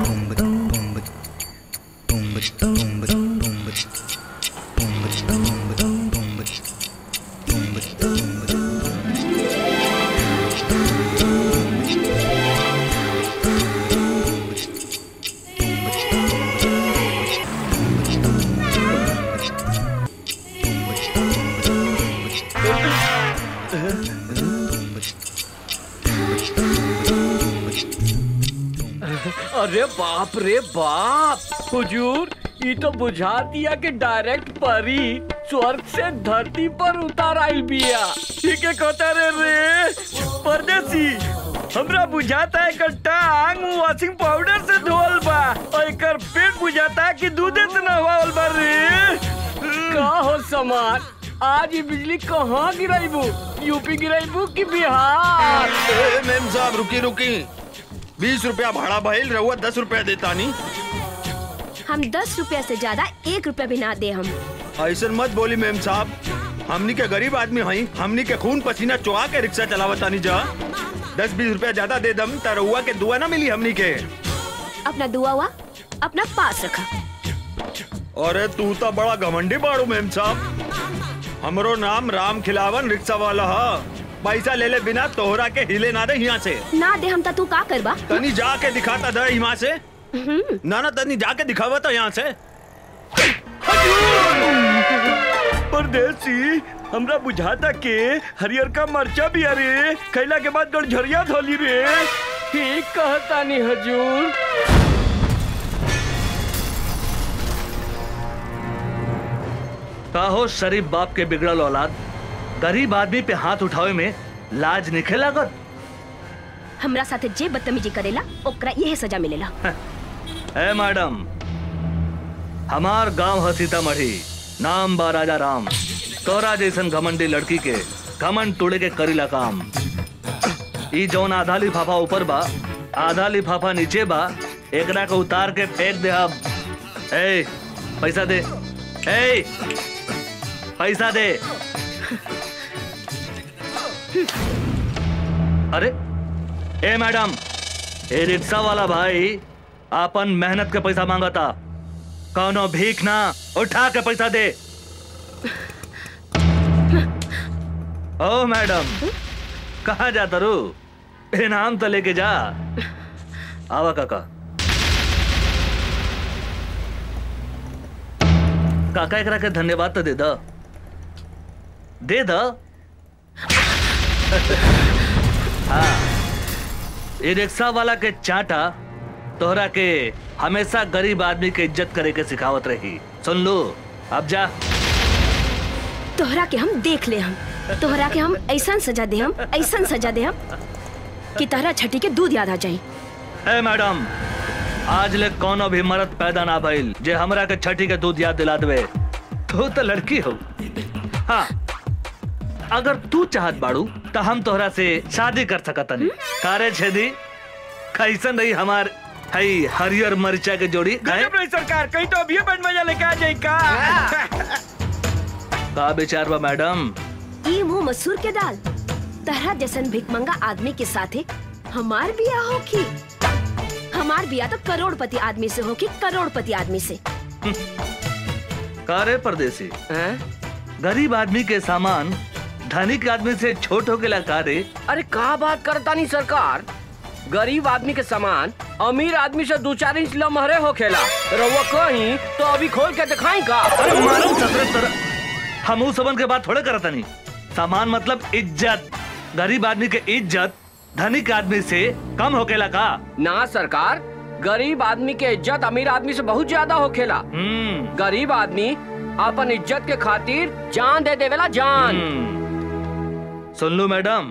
अरे बाप रे बाप हुजूर ये तो बुझा दिया कि डायरेक्ट परी स्वर्ग से धरती पर उतार आइल बिया ठीक है कहता रे रे परदेसी हमरा बुझाता है एकर टांग वॉशिंग पाउडर से धोल बा और एकर पेट बुझाता है कि दूधे से नहवाल बा रे का हो समाज आज ये बिजली कहाँ गिराइबू यूपी गिराइबू कि बिहार ए, मेम साहब रुकी रुकी बीस रुपया भाड़ा भइल रहुआ दस रुपया देता नहीं हम दस रुपया से ज्यादा एक रुपया भी ना दे हम ऐसा मत बोली मेम साहब हमनी के गरीब आदमी हई हमनी के खून पसीना चुहा के रिक्शा चलावतानी जा दस बीस रुपया ज्यादा दे दम त रहुआ के दुआ ना मिली हमनी के अपना दुआ हुआ अपना पास रखा अरे तू तो बड़ा घमंडी बाड़ू मेम साहब हमरो नाम राम खिलावन रिक्शा वाला हा पैसा ले ले बिना तोहरा के हिले ना दे यहाँ से ना दे हम तू का करबा तनी जाके दिखाता दे यहाँ से ना ना तनी जाके दिखावा तो यहाँ से परदेसी हमरा बुझाता के हरियर का मरचा भी अरे खैला के बाद गड़झरिया धोली रे ठीक कहता नहीं हजूर का हो शरीफ बाप के बिगड़ल औलाद गरीब आदमी पे हाथ उठावे में लाज निखे लागत हमरा साथे जे बदतमीजी करेला ओकरा यही सजा मिलेला ए मैडम हमार गांव है सीतामढ़ी नाम बा राजा राम तोरा जैसन घमंडी लड़की के घमंड तोड़े के करीला काम ई जौन आधा लिफाफा ऊपर बा आधा लिफाफा नीचे बा एकरा के उतार के फेंक दे अब ए पैसा दे ए पैसा दे अरे ए मैडम ए रिक्शा वाला भाई आपन मेहनत के पैसा मांगा था कौनो भीख ना उठा के पैसा दे ओ मैडम कहा जाता रू इनाम तो लेके जा आवा काका काका एकरा के धन्यवाद तो दे द दे द हाँ ये रिक्शा वाला के चाटा तोहरा के हमेशा गरीब आदमी के इज्जत करे के सिखावत रही सुन लो अब जा तोहरा के हम देख ले हम तोहरा के हम ऐसा सजा दे हम ऐसा सजा दे हम कि तोहरा छठी के दूध याद आ जाई ए मैडम आज ले कोनो भी मर्द पैदा ना भइल जे हमरा के छठी के दूध याद दिला देवे तू तो लड़की हो हाँ अगर तू चाहत बाड़ू तो हम तोहरा से शादी कर सकतनी कारे छेदी कैसन रही हमार हई हरियर मरिचा के जोड़ी हैं? गजब नहीं सरकार कहीं तो अभी बन मजा लेके आ जाए का का विचार बा मैडम ई मुंह मसूर के दाल तहरा जैसन भिकमंगा आदमी के साथे हमार बिया होखी हमार बिया तो करोड़पति आदमी से होखी करोड़पति आदमी से कारे परदेसी गरीब आदमी के सामान धनिक आदमी से छोट हो गया कारे अरे का बात करता नहीं सरकार गरीब आदमी के सामान अमीर आदमी से दो चार इंच लमहरे हो खेला रउआ कहीं तो अभी खोल के दिखाई का अरे मालूम ससुरे तरह हम उस सबन के बात थोड़े करता नहीं सामान मतलब इज्जत गरीब आदमी के इज्जत धनिक आदमी से कम होकेला का ना सरकार गरीब आदमी के इज्जत अमीर आदमी से बहुत ज्यादा हो खेला गरीब आदमी अपन इज्जत के खातिर जान दे देवेला जान सुन लो मैडम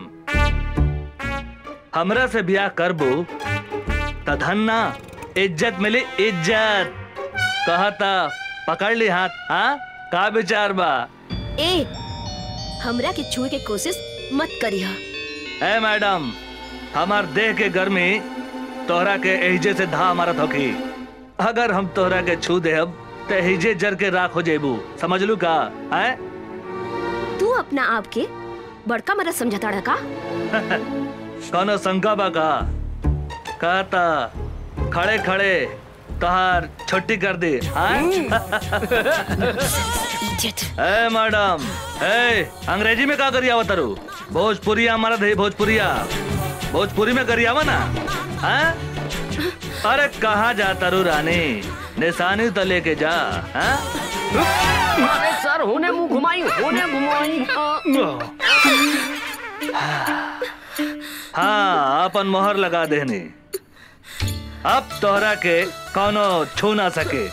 हमरा से ब्याह करबो त धन्ना इज्जत मिली इज्जत कहता पकड़ ली हाथ हाँ का विचार बा ए हमरा के छुए के कोशिश मत करिहा ए मैडम हमार देह के गर्मी तोहरा के एहिजे से धा मारत होकी अगर हम तोहरा के छू देहब तो एहिजे जर के राख हो जेबू समझ लू का है तू अपना आप के बड़का मरद समझता रहा का कौनो शंका बा का कहता खड़े खड़े तोहार छुट्टी कर दी हाँ? ए मैडम ए अंग्रेजी में का करी आवत रू भोजपुरिया हमारा दे भोजपुरिया भोजपुरी में करी आवा ना हाँ? अरे कहाँ जाता रू रानी निशानी तो लेके जा हाँ? अरे सर होने मुंह घुमाई होने घुमाई हाँ अपन मोहर लगा देनी अब तोहरा के कौनो छू ना सके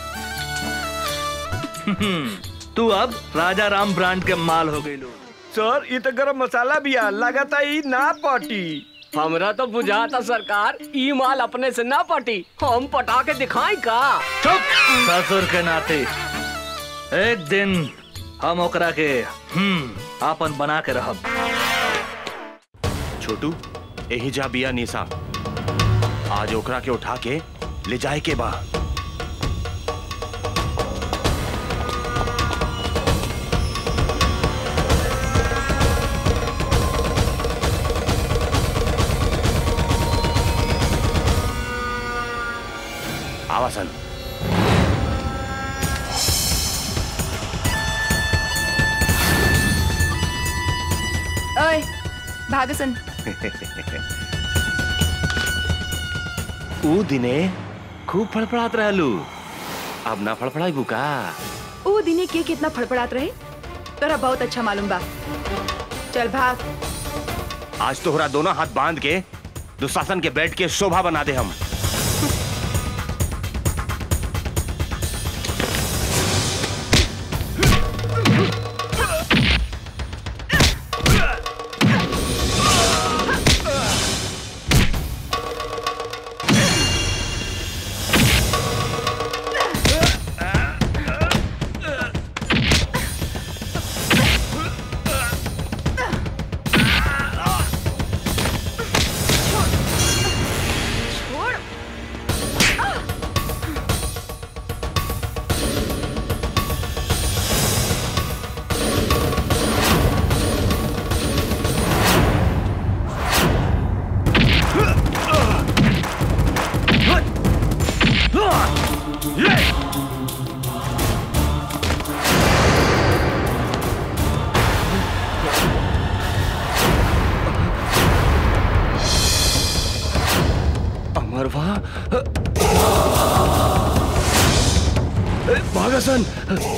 तू अब राजा राम ब्रांड के माल हो गई सर ये तो गरम मसाला भी है लगाता ही ना पाटी हमरा तो बुझाता सरकार ई माल अपने से ना पटी हम पटा के दिखाई का चुप ससुर के नाते एक दिन हम ओकरा के हम्म आपन बना के रहब छोटू यही जा बिया निशा आज ओकरा के उठा के ले जाए के बा आवासन ओए भागसन ऊ दिने खूब फड़फड़ात रहलू अब ना फड़फड़ाई बुका ऊ दिने के कितना फड़फड़ात रहे तोरा बहुत अच्छा मालूम बा चल भाग आज तोहरा दोनों हाथ बांध के दुशासन के बेड के शोभा बना दे हम छोड़ अमरवा भागासन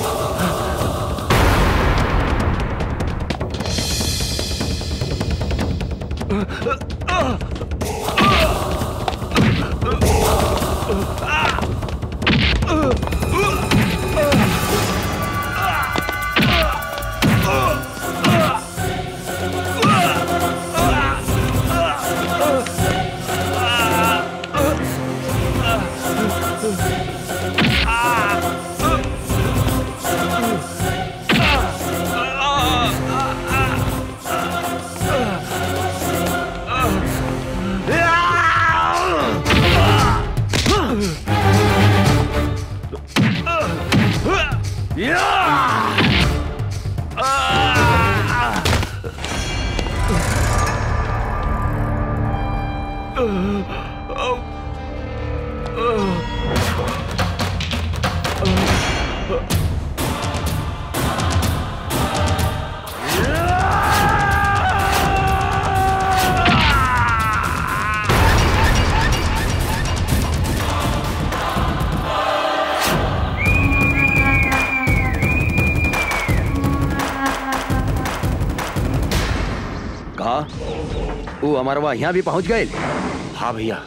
कहा वो अमरवा यहाँ भी पहुंच गए हाँ भैया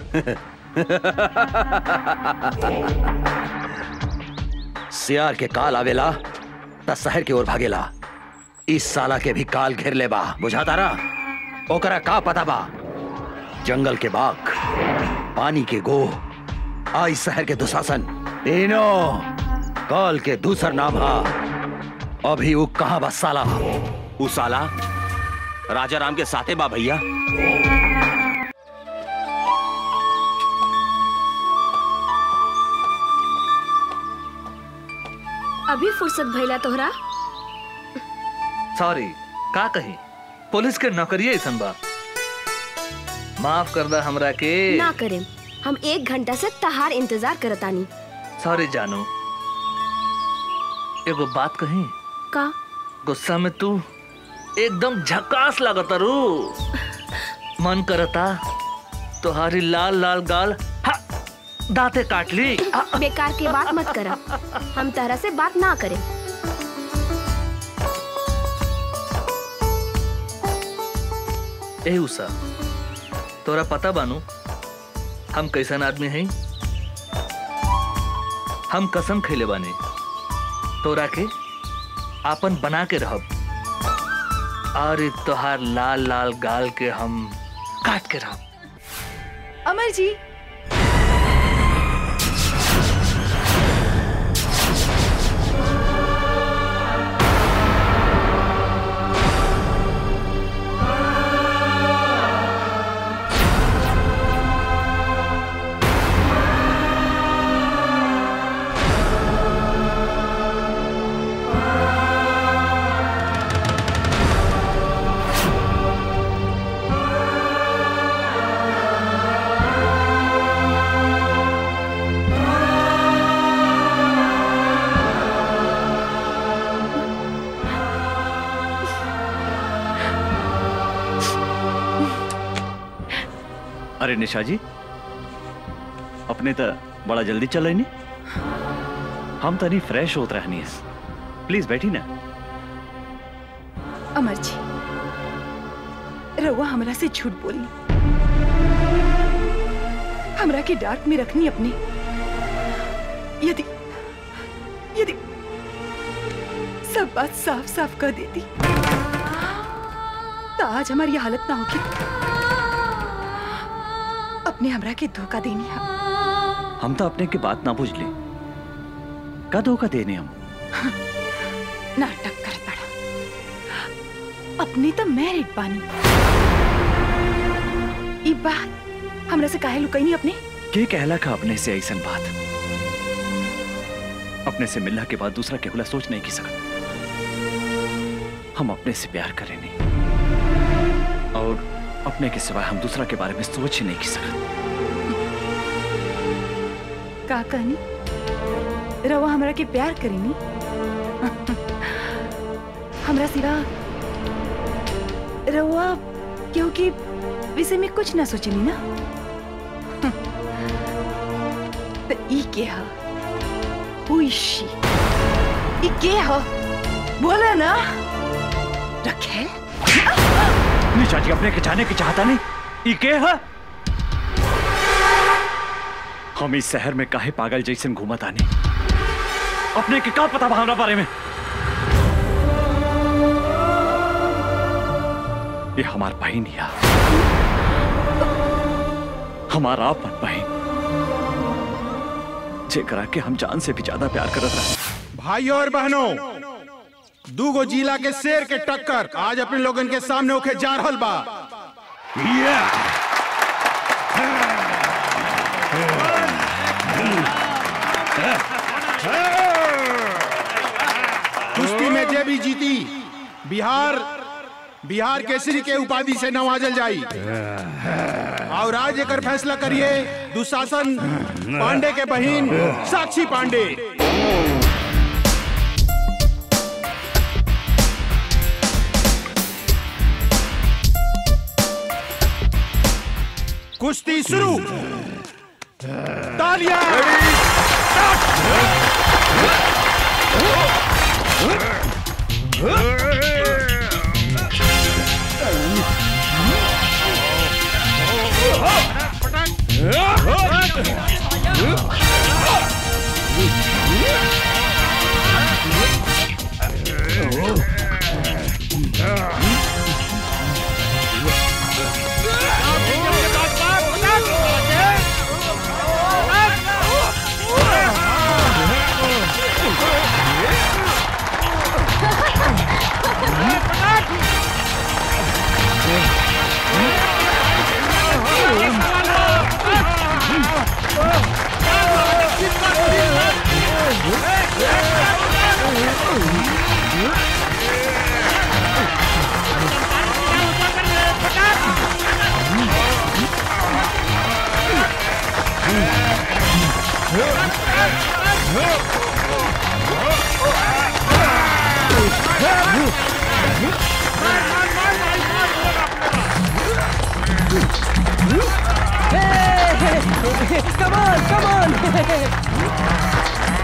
सियार के काल आवेला त शहर की ओर भागेला इस साला के भी काल घेर ले बा बुझाता रहा ओकरा का पता बा जंगल के बाघ पानी के गो आई शहर के दुशासन तीनों काल के दूसर नाम हा अभी वो कहाँ बा साला उ साला राजा राम के साथे बा भैया अभी फुर्सत भइला तोहरा सॉरी का कही पुलिस के नौकरिए ऐसन बा माफ कर दा हमरा के ना करें हम एक घंटा से तहार इंतजार करतानी सॉरी जानू एगो बात कही का गुस्सा में तू एकदम झकास लगता रू मन करता तुम्हारी लाल लाल गाल हा, दांते काट ली आ, बेकार की बात मत करा हम तहरा से बात ना करें ए उषा तोरा पता बानू हम कैसन आदमी हैं हम कसम खैले बानी तोरा के आपन बना के रहब और इ तोहार लाल लाल गाल के हम काट के रहब अमर जी अरे निशा जी अपने तो बड़ा जल्दी चल रही हम तो नहीं फ्रेश होत रहनी है प्लीज बैठी ना अमर जी रउआ हमरा से झूठ बोली हमरा के डार्क में रखनी अपने यदि यदि सब बात साफ साफ कर देती तो आज हमारी ये हालत ना होगी अपने हमरा के धोखा देनी है हम तो अपने की बात ना बुझ ली का धोखा देने हम नाटक कर पड़ा अपने तो मैरिड बानी ई बात हमरा से काहे लुकैनी अपने के कहला का अपने से ऐसा बात अपने से मिलने के बाद दूसरा केवला सोच नहीं की सकत हम अपने से प्यार करें नहीं और अपने के सिवाय हम दूसरा के बारे में सोच ही नहीं की सकत का कहनी रवा हमरा के प्यार करेनी हमरा सिवा रवा क्योंकि विषय में कुछ ना सोचनी ना त ई के ह Who is she? ई के ह बोला ना रखे निशा जी अपने के जाने की चाहता नहीं ई के है हम इस शहर में काहे पागल जैसन घूमत आनी अपने के का पता बा हमरा बारे में ये हमार बहन या हमारा अपन बहन जेकरा के हम जान से भी ज्यादा प्यार करत रहे भाइयों और बहनों दूगो जिला के शेर के टक्कर आज अपने लोगन के सामने होके जा रहल बा कुश्ती में जे भी जीती बिहार बिहार केसरी के उपाधि से नवाजल जाई और आज एकर फैसला करिए दुशासन पांडे के बहिन साक्षी पांडे कुश्ती शुरू तालियां Come on, come on!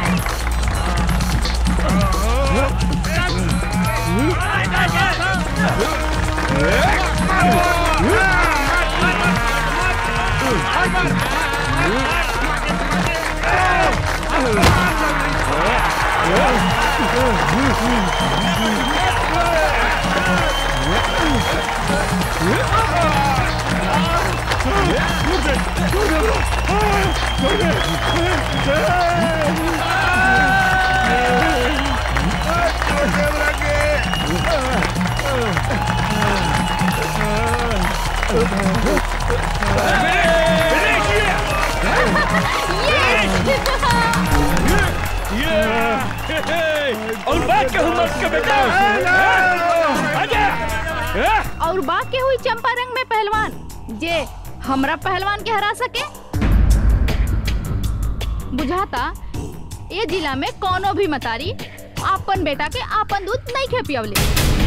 और बात कहूँ मत के बेटा आजा और बाकी हुई चंपारंग में पहलवान जे हमरा पहलवान के हरा सके बुझाता ये जिला में कोनो भी मतारी आपन बेटा के आपन दूध नहीं खे पियवले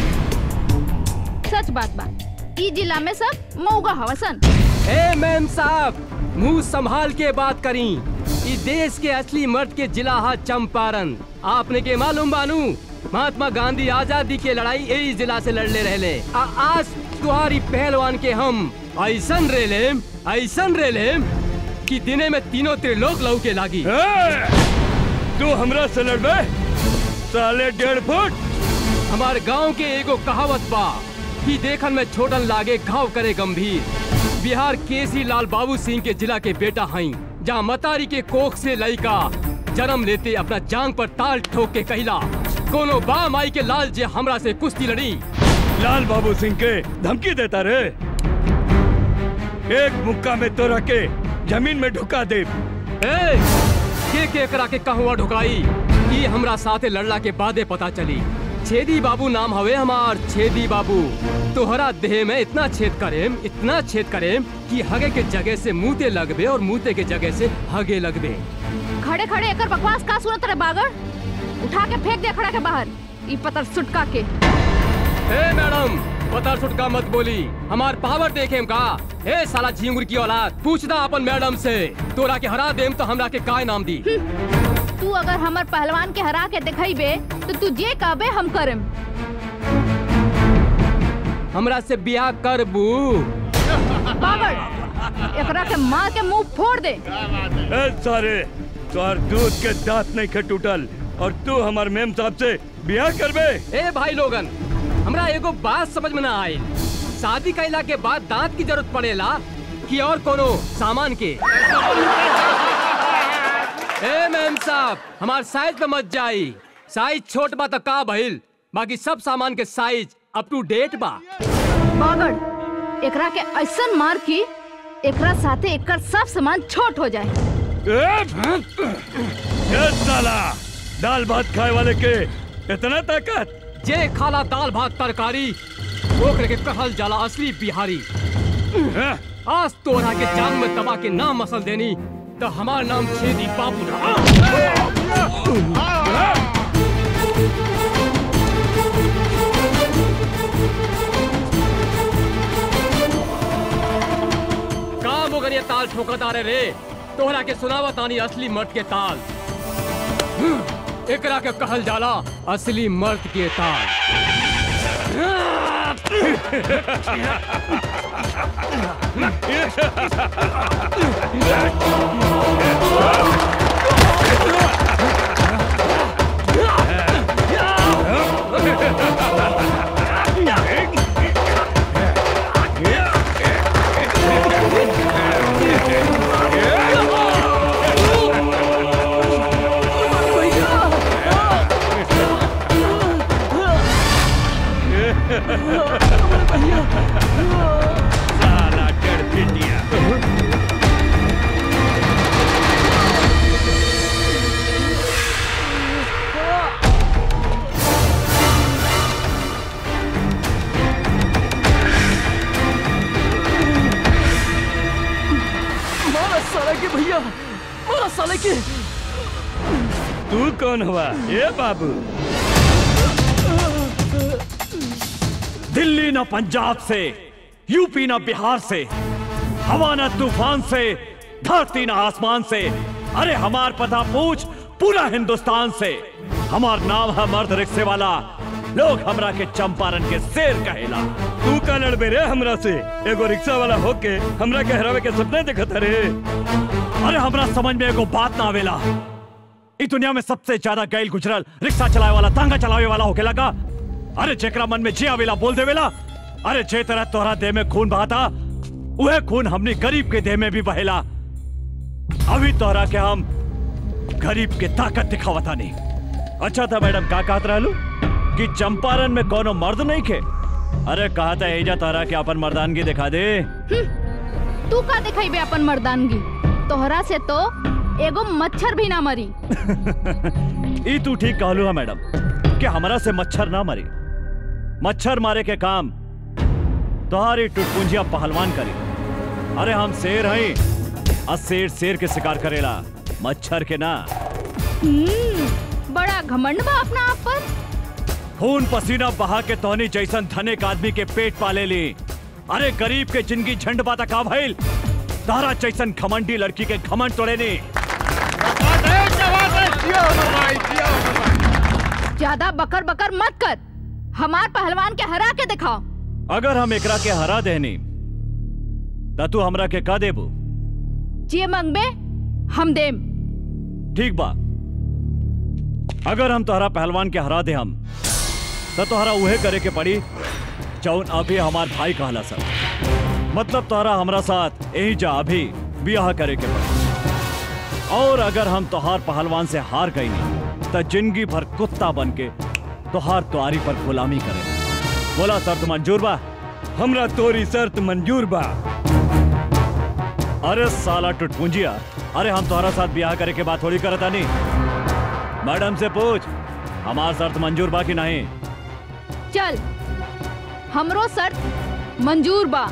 सच बात बा ई जिला में सब मऊगा हवसन ए मैम साहब मुंह संभाल के बात करी ई देश के असली मर्द के जिला हा चंपारण आपने के मालूम बानू महात्मा गांधी आजादी के लड़ाई यही जिला से लड़ले रहले आ आज तुम्हारी पहलवान के हम ऐसन रेले ऐसन रेले कि दिने में तीनों त्रिलोक लऊ के लागी तू हमरा से लड़बे साले डेढ़ फुट हमार गांव के एगो कहावत बा कि देखन में छोटन लागे घाव करे गंभीर बिहार केसी लाल बाबू सिंह के जिला के बेटा हई जहाँ मतारी के कोख से लड़का जन्म लेते अपना जांग पर ताल ठोक के कहला कोनो बा माई के लाल जे हमरा से कुश्ती लड़ी लाल बाबू सिंह के धमकी देता रे एक मुक्का में तो रखे जमीन में ढुका दे ए, के के करा के कहवा ढुकाई ई हमरा साथे लड़ला के बादे पता चली छेदी बाबू नाम हवे हमार छेदी बाबू तोहरा देह में इतना छेद करेम इतना छेद करेम कि हगे के जगह से मुंहते लगबे और मुंहते के जगह से हगे लगबे खड़े खड़े एकर बकवास का सुनत रे बागड़ उठा के फेंक दे खड़ा के बाहर ई पतर सुटका के ए मैडम बता छुटका मत बोली हमार पावर देखे का ए साला झिंगुर की औलाद पूछदा अपन मैडम से तोरा के हरा देम तो हमरा के काय नाम दी तू अगर हमर पहलवान के हरा के दिखाइबे तो तू जे कहबे हम करम हमरा से बियाह करबू पागल एकरा के मार के मुंह फोड़ दे ए सारे तोहर दूध के दांत नहीं खे टूटल और तू हमार मेम साहब से बियाह करबे ए भाई लोगन हमरा एगो बात समझ में ना आई शादी कैला के बाद दांत की जरूरत पड़ेला कि और कोनो सामान के ए मैम साहब हमार साइज पे मत जाई साइज छोट बा तो का भइल बाकी सब सामान के साइज अप टू डेट बा पागल एकरा के ऐसन मार की एकरा साथे एकर सब सामान छोट हो जाए ए साला दाल भात खाए वाले के इतना ताकत जे खाला दाल भात तरकारी ओकरे के कहल जाला असली बिहारी आज तोरा के जान में दबा के नाम मसल देनी तो हमार नाम छेदी बाबू काम हो ये ताल ठोकता रे रे तोहरा के सुनावा तानी असली मर्द के ताल एकरा के कहल जाला असली मर्द के ताल साला डर पिटिया मारा साला के भैया मारा साले के तू कौन हुआ ये बाबू दिल्ली न पंजाब से यूपी न बिहार से हवा न तूफान से धरती न आसमान से अरे हमार पता पूछ पूरा हिंदुस्तान से हमार नाम है मर्द रिक्शे वाला लोग हमरा के चंपारण के शेर कहेला तू का लड़बे रे हमरा से एगो रिक्शा वाला होके हमरा के हरावे के सपने देखत रे अरे हमरा समझ में एगो बात ना आवेला इस दुनिया में सबसे ज्यादा गैल गुजरल रिक्शा चलावे वाला तांगा चलावे वाला होके लगा अरे जेकरा मन में जे आवेला बोल देवेला अरे जे तरह तोहरा देह में खून बहाता वह खून हमने गरीब के देह में भी बहेला अभी तोहरा के हम गरीब के ताकत दिखावता नहीं अच्छा था मैडम का कहत रहलू कि चंपारण में कोनो मर्द नहीं खे अरे कहा था एजा तोहरा के अपन मर्दानगी दिखा दे तू का दिखाइबे अपन मर्दानगी तोहरा से तो एगो मच्छर भी ना मरी ई तू ठीक कहलू है मैडम कि हमरा से मच्छर ना मरी मच्छर मारे के काम तुम्हारी टुटपुंजिया पहलवान करी अरे हम शेर हैं और शेर शेर के शिकार करेला मच्छर के ना हम्म, बड़ा घमंड बा अपना आप पर खून पसीना बहा के तोहनी जैसन धनिक आदमी के पेट पाले ली अरे गरीब के जिंदगी झंड बाता का भइल तारा जैसन घमंडी लड़की के घमंड तोड़े नी ज्यादा बकर बकर मत कर हमार पहलवान के हरा के दिखाओ अगर हम एकरा के हरा देनी त तू हमरा के का देबू जे मंगबे हम देम ठीक बा अगर हम तोहरा पहलवान के हरा दे हम तो तोहरा उहे करे के पड़ी जौन अभी हमार भाई कहला सर मतलब तोहरा हमरा साथ यही जा अभी ब्याह करे के पड़ी और अगर हम तोहार पहलवान से हार गई नहीं तो जिंदगी भर कुत्ता बन के तोहार तुआरी पर गुलामी करे बोला शर्त मंजूर बा हमरा तोरी शर्त मंजूर बा अरे साला टुटपुंजिया अरे हम तोहरा साथ ब्याह करे के बात थोड़ी करता नहीं मैडम से पूछ हमार शर्त मंजूर बा कि नहीं चल हमरो शर्त मंजूर बा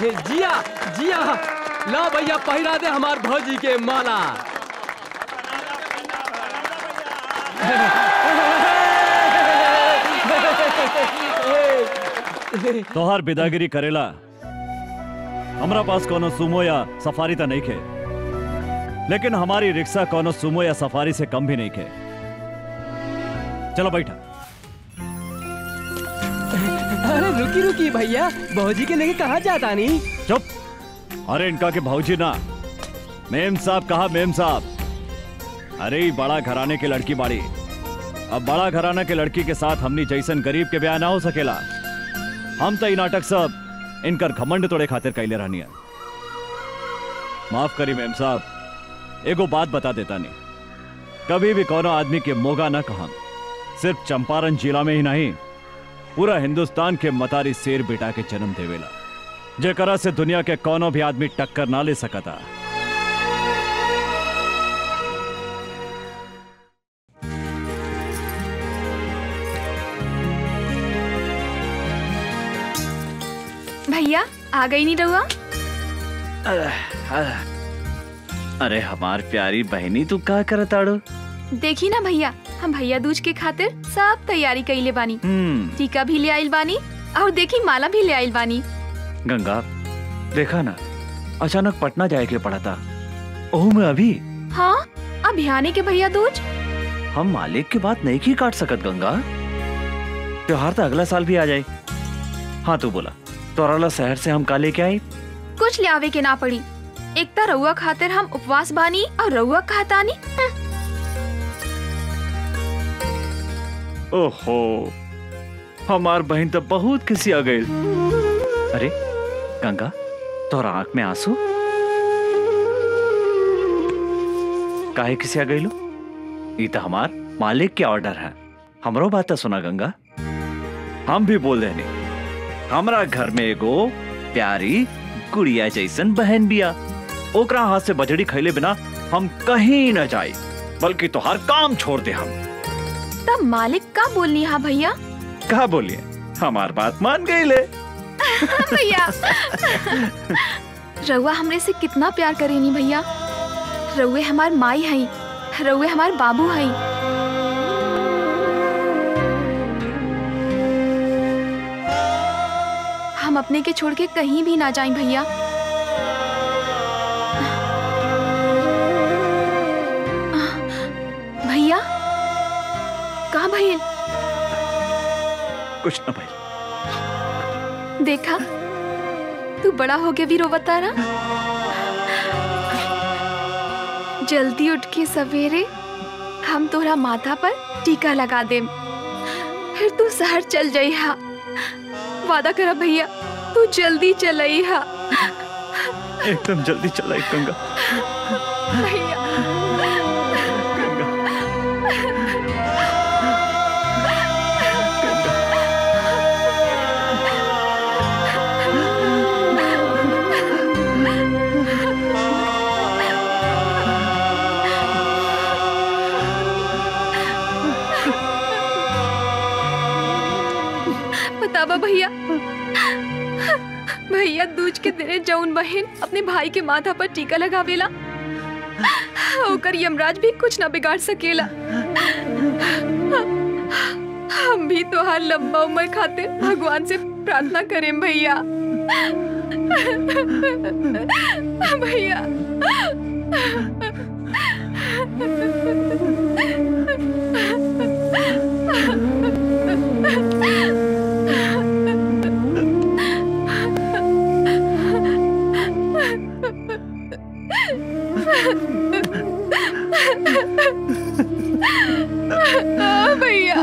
जिया जिया ला भैया पहिरा दे हमार भौजी के माला तोहार बिदागिरी करेला हमरा पास कोनो सुमो या सफारी तो नहीं खे लेकिन हमारी रिक्शा कोनो सुमो या सफारी से कम भी नहीं खे चलो बैठा अरे रुकी रुकी भैया भौजी के लेके कहाँ जाता नहीं चुप अरे इनका के भाऊजी ना मेम साहब कहा मेम साहब अरे ई बड़ा घराने के लड़की बाड़ी अब बड़ा घराना के लड़की के साथ हमनी जैसन गरीब के ब्याह ना हो सकेला हम तो ई नाटक सब इनकर घमंड तोड़े खातिर कैले रहनी है माफ करी मेम साहब एगो बात बता देता नहीं कभी भी कोनो आदमी के मोगा ना कहा सिर्फ चंपारण जिला में ही नहीं पूरा हिंदुस्तान के मतारी शेर बेटा के जन्म देवेला जेकरा से दुनिया के कोनो भी आदमी टक्कर ना ले सकता भैया आ गई नहीं रहुआ अरे हमार प्यारी बहनी तू का करताड़ो देखी ना भैया हम भैया दूज के खातिर सब तैयारी कैले बानी हम्म टीका भी ले आइल बानी और देखी माला भी ले आइल बानी गंगा देखा ना अचानक पटना जाए के पड़ा था ओह मैं अभी हाँ अभियाने के भैया दूज हम मालिक की बात नहीं की काट सकत गंगा त्योहार तो अगला साल भी आ जाए हाँ तू बोला तोराला शहर से हम का लेके आई कुछ ले आवे के ना पड़ी एक तो रउआ खातिर हम उपवास बानी और रउआ कहतानी ओहो हमार बहन तो बहुत किसी आ गई अरे गंगा तोरा आंख में आंसू काहे किसी आ गई लो ये तो हमार मालिक के ऑर्डर है हमरो बात तो सुना गंगा हम भी बोल देने हमरा घर में एगो प्यारी गुड़िया जैसन बहन बिया ओकरा हाथ से बजड़ी खैले बिना हम कहीं न जाए बल्कि तोहार काम छोड़ दे हम तब मालिक का बोलनी हा भैया कहा बोलिए हमार बात मान गई ले भैया रउआ हमरे से कितना प्यार करेनी भैया रउए हमार माई हई रउए हमार बाबू हई हम अपने के छोड़ के कहीं भी ना जाएं भैया भैया कहा भैया कुछ न भाई देखा तू बड़ा हो गया भी रोवता रहा जल्दी उठ के सवेरे हम तोरा माथा पर टीका लगा देम फिर तू शहर चल जाई हा वादा करा भैया तू जल्दी चलई हा एकदम जल्दी चला गंगा भैया बतावा भैया भैया दूज के दिने जौन बहन अपने भाई के माथा पर टीका लगावेला ओकर यमराज भी कुछ ना बिगाड़ सकेला हम भी तोहार लंबा उम्र खातिर भगवान से प्रार्थना करें भैया भैया आ, भैया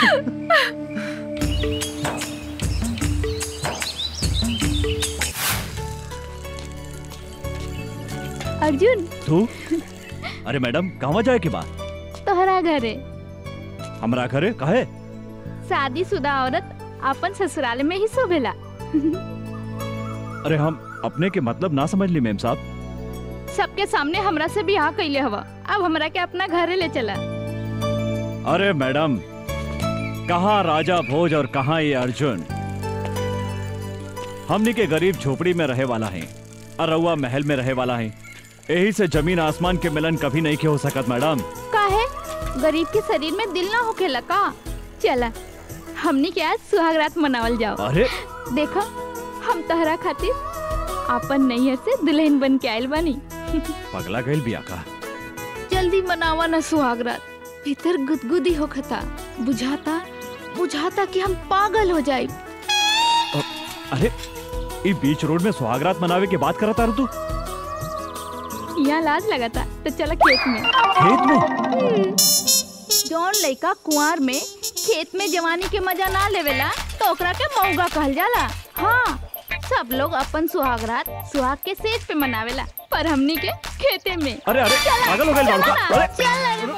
अर्जुन तू अरे मैडम कहवा जाए की बात तोहरा घरे हमरा घरे कहे शादीशुदा औरत अपन ससुराल में ही शोभेला अरे हम अपने के मतलब ना समझ ली मेम साहब सबके सामने हमरा से बियाह कैले हवा अब हमरा के अपना घरे ले चला अरे मैडम कहा राजा भोज और कहा ये अर्जुन हमनी के गरीब झोपड़ी में रहे वाला है और रउआ महल में रहे वाला है यही से जमीन आसमान के मिलन कभी नहीं के हो सकत मैडम काहे गरीब के शरीर में दिल ना होखेला का चला हमनी के आज सुहागरात मनावल जाओ अरे देखो हम तहरा खातिर अपन नैहर से दुल्हन बन के आयल बानी पगला गईल बिया का जल्दी मनावा ना सुहागरात भीतर गुदगुदी होखता बुझाता बुझाता कि हम पागल हो जाए अरे ई बीच रोड में सुहागरात मनावे के बात करता रू तू यहाँ लाज लगाता तो चला खेत में खेत में हम्म। जौन लड़का कुंवार में खेत में जवानी के मजा ना लेवेला तो ओकरा के मौगा कहल जाला हाँ सब लोग अपन सुहागरात सुहाग के सेज पे मनावेला पर हमनी के खेते में अरे, अरे, चला, पागल हो गइल चला बाबू का। ना, अरे। चला रे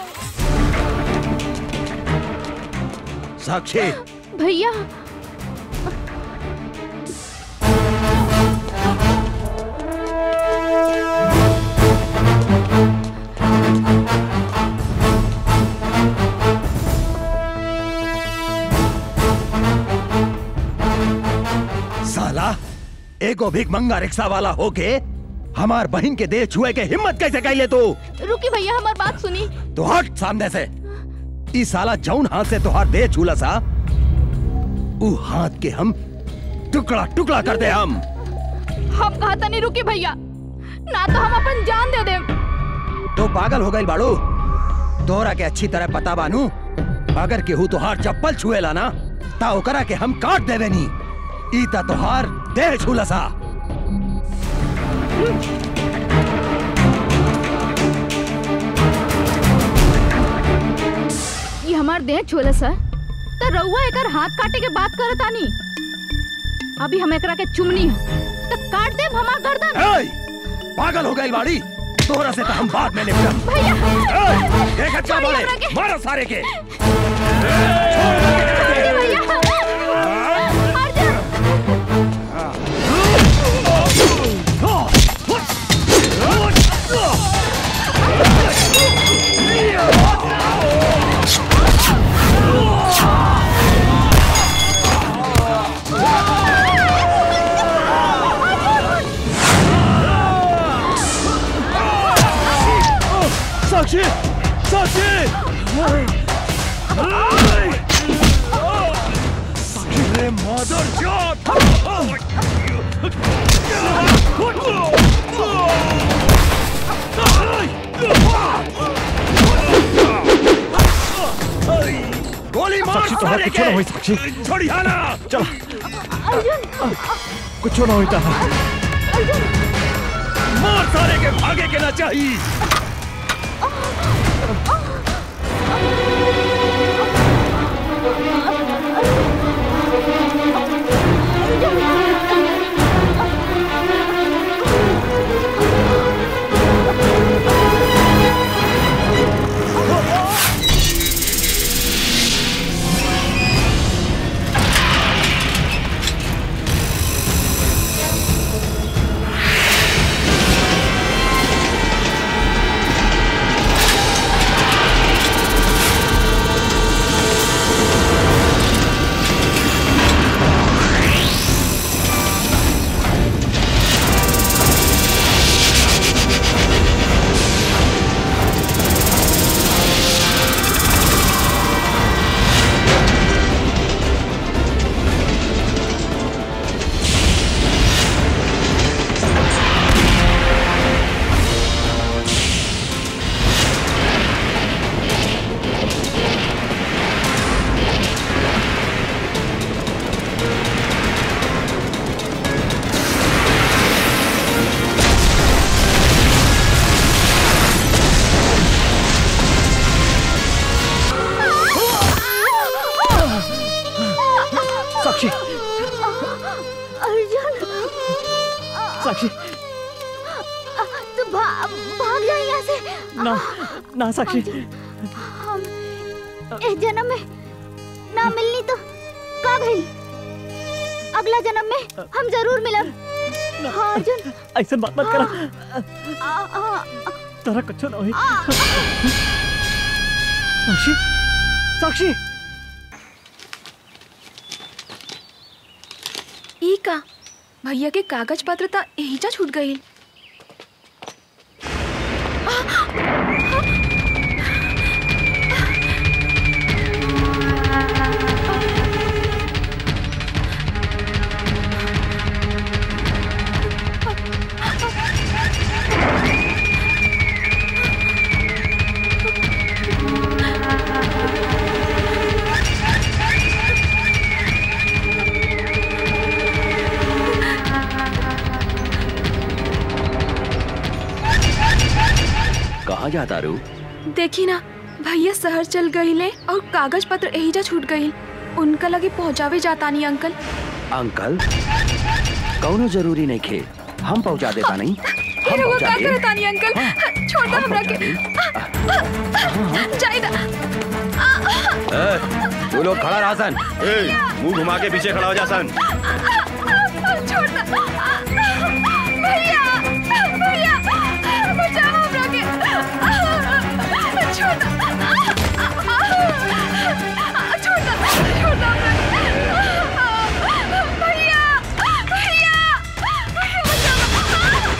साक्षी भैया साला एगो भीख मंगा रिक्शा वाला होके हमार बहन के देह छुए के हिम्मत कैसे कैले तू रुकी भैया हमार बात सुनी तो हट सामने से ई साला जौन हाथ से तुहार देह छूला सा ऊ हाथ के हम टुकड़ा टुकड़ा कर दे हम हम कहा था नहीं रुकी भैया ना तो हम अपन जान दे दे तो पागल हो गई बाड़ू तोरा के अच्छी तरह पता बानू अगर केहू तोहार चप्पल छुएला ना ता ओकरा के हम काट देवे नी ई ता तोहार देह छूला सा ये हमार देह छोला सर तो रउआ एकर हाथ काटे के बात करत आनी अभी हम एकरा के चुमनी है तो काट देब हमार गर्दन एय! पागल हो गई बाड़ी तोरा से तो हम बाद में निपटम भैया एय! देखत क्या छोड़िए बोले हमरा के। मारो सारे के साक्षी साक्षी रे मदर गोली मार साक्षी तो सारे कुछ ना के हुई साक्षी छोड़िया ना चल कुछ ना हुई था मार सारे के भागे के ना चाहिए साक्षी अर्जुन साक्षी तू भा, भाग जा यहाँ से ना ना साक्षी हम इस जन्म में ना मिलनी तो का भइल अगला जन्म में हम जरूर मिलब हाँ अर्जुन ऐसा बात मत करा आ, आ, तारा कुछ ना हुई साक्षी साक्षी ई का भैया के कागज पत्र त एहिजा छूट गई कहाँ जाता रू देखी ना भैया शहर चल गईले और कागज पत्र एहिजा छूट गई उनका लगे पहुँचावे जातानी अंकल अंकल कौनो जरूरी नहीं खे हम पहुंचा देता नहीं फिर वो का करतानी अंकल छोड़ दो हमरा के जाइदा ए, तू लोग खड़ा रहा सन मुंह घुमा के पीछे खड़ा हो जा सन छोड़ दो भैया भैया बचाओ हमरा के छोड़ दो छोड़ दो छोड़ दो हमरा के भैया भैया भैया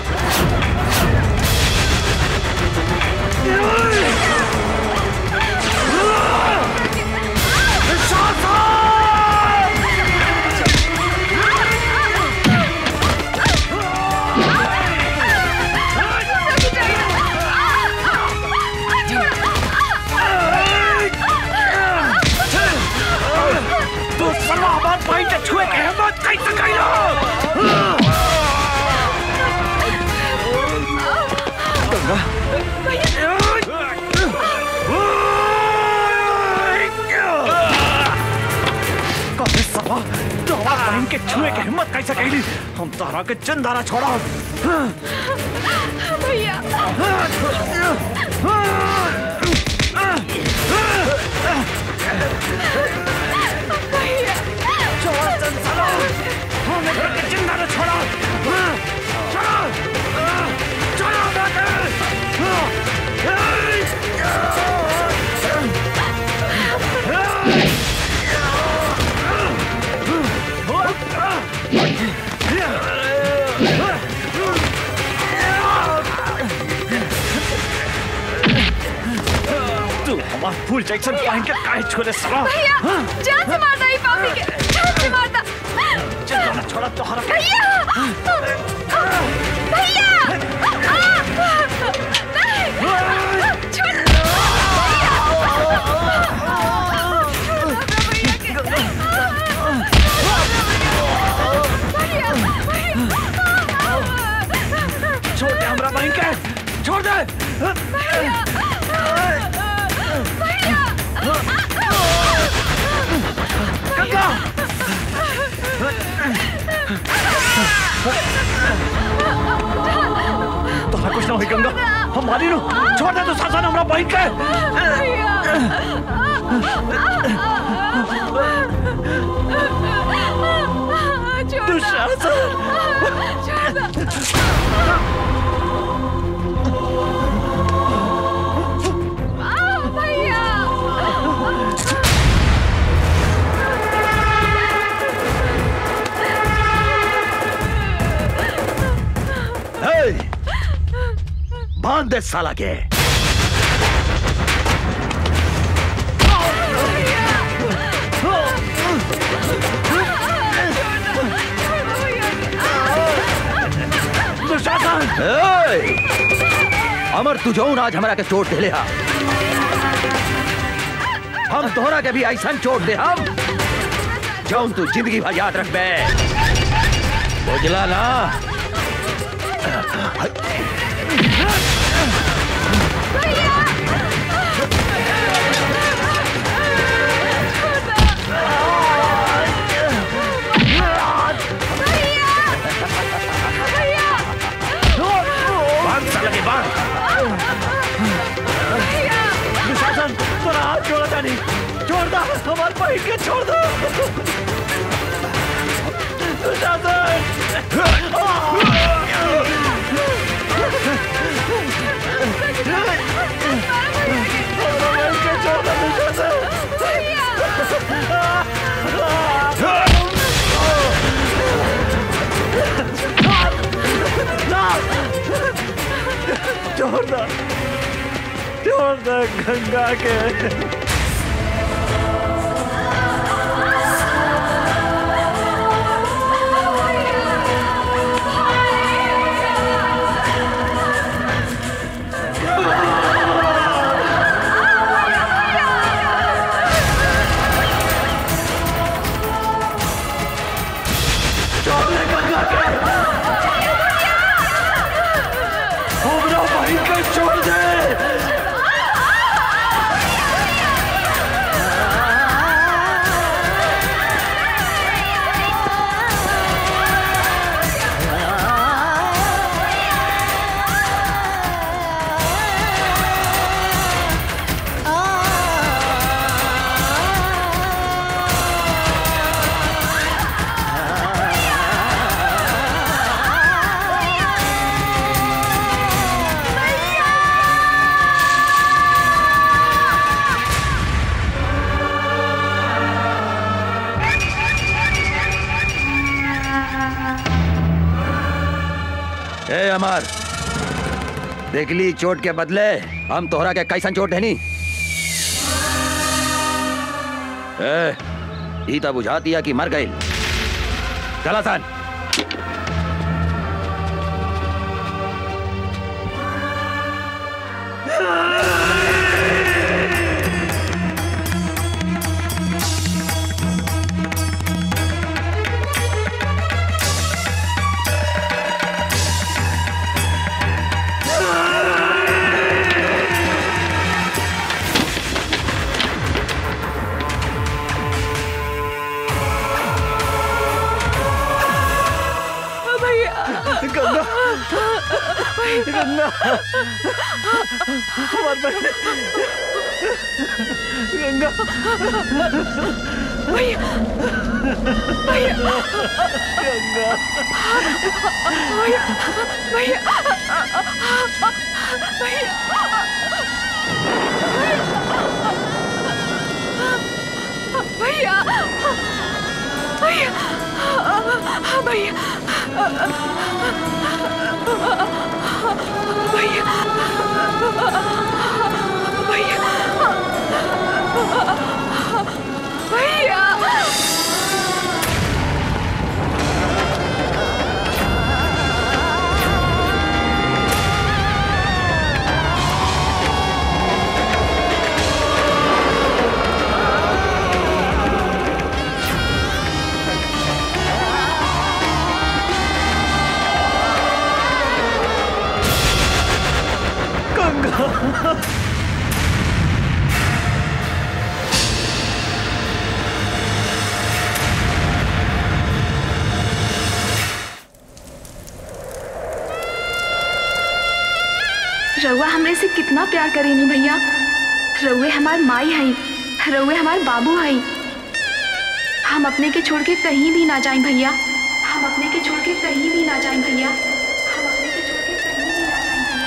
तू सर्व हमार भाई के छुए के हिम्मत कैसे कैलो कबे सवा तो हमार बहन के छुए के हिम्मत कैसे कैली हम तोहरा के चंदारा छोड़ा भैया छोड़ा चंदारा हम एक के चंदारा छोड़ा छोड़ा छोड़ा तू हमार फूल जैक्सन पहन के काहे छोड़े सला भैया जान से मारता ही पापी के जान से मारता चंदारा छोड़ा तोहरा के भैया भैया छोड़ दे हमरा बहन के छोड़ दे गंगा तोहरा कुछ ना होई गंगा हम मारी नु छोड़ दे तू शासन हमरा बहन के हे! बांध दे साला के ए! अमर तू जौन आज हमरा के चोट देले हा हम तोहरा के भी ऐसा चोट दे हम जौन तू जिंदगी भर याद रखबे बुझला ना बांध साला के बांध दुशासन तोरा हाथ छोड़ा जानी छोड़ दो हमारे भाई के छोड़ दो दुशासन छोड़ दे गंगा के हमरा भाई को छोड़ दे ए अमर देख ली चोट के बदले हम तोहरा के कैसन चोट है नी ए ई तो बुझा दिया कि मर गई चला सन गंगा गंगा हमार बहन गंगा भैया भैया गंगा भैया भैया भैया भैया भैया भैया गंगा रउआ हमरे से कितना प्यार करेनी भैया रउए हमार माई हई रउए हमार बाबू हई हम अपने के छोड़ के कहीं भी ना जाएं भैया हम अपने के छोड़ के कहीं भी ना जाएं भैया हम अपने के छोड़ के कहीं भी ना जाएं भैया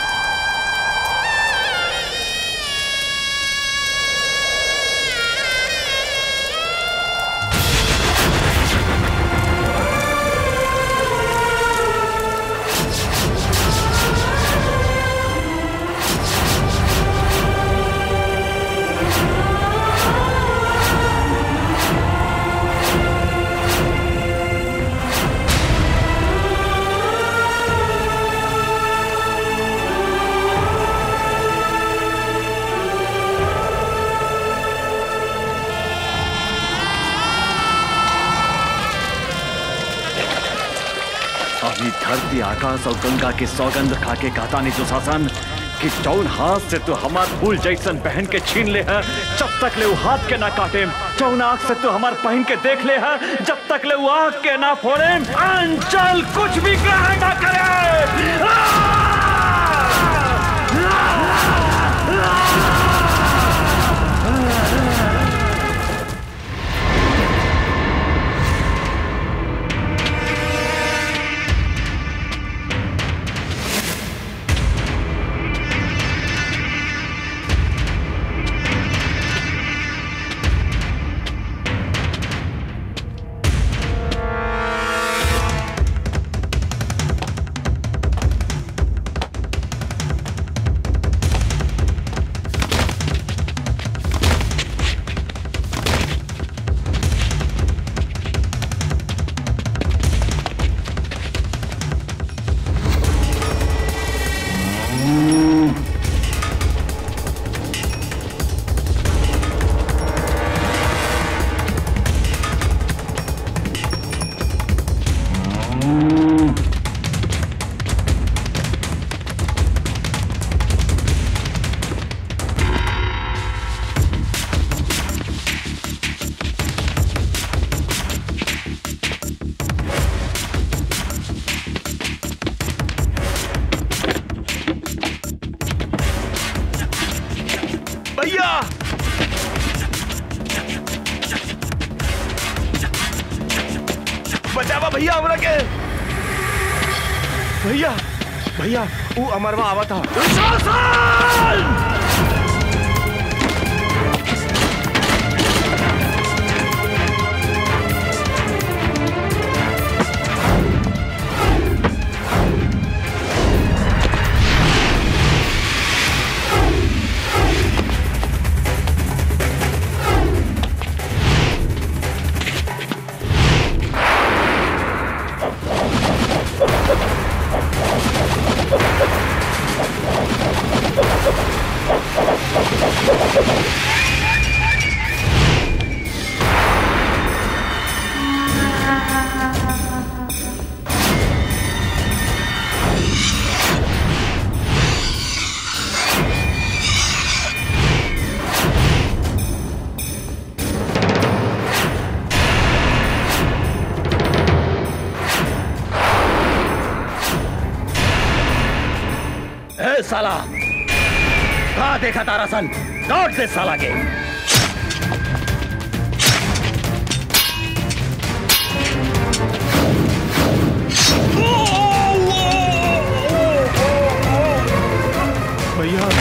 अभी धरती आकाश और गंगा के सौगंध खा के कहता नहीं जो शासन कि जौन हाथ से तू हमार फूल जैसन पहन के छीन ले है जब तक ले वो हाथ के ना काटे जौन आंख से तू हमार पहन के देख ले है जब तक ले वो आंख के ना फोड़े अंचल कुछ भी ग्रहण ना करे भैया हमरा के भैया भैया वो अमरवा आवा था ए साला कहा देखा तारा सन लौट दे साला के भैया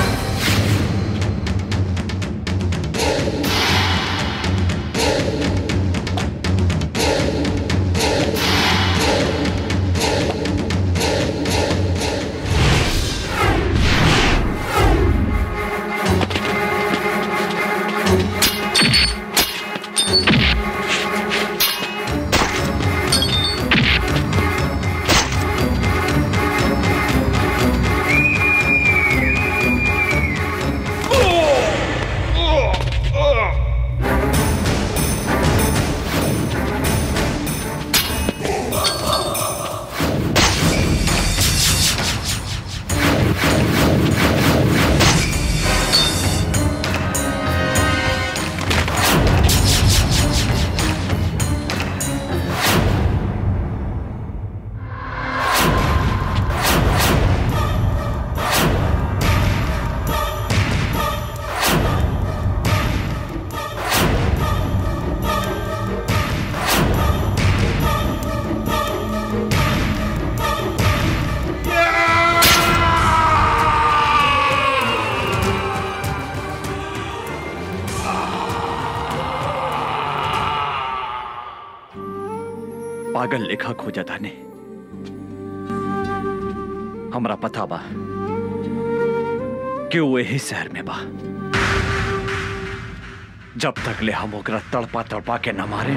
पागल लेखा खोजा था ने हमरा पता बा कि वो यही शहर में बा जब तक ले हम ओकरा तड़पा तड़पा के न मारे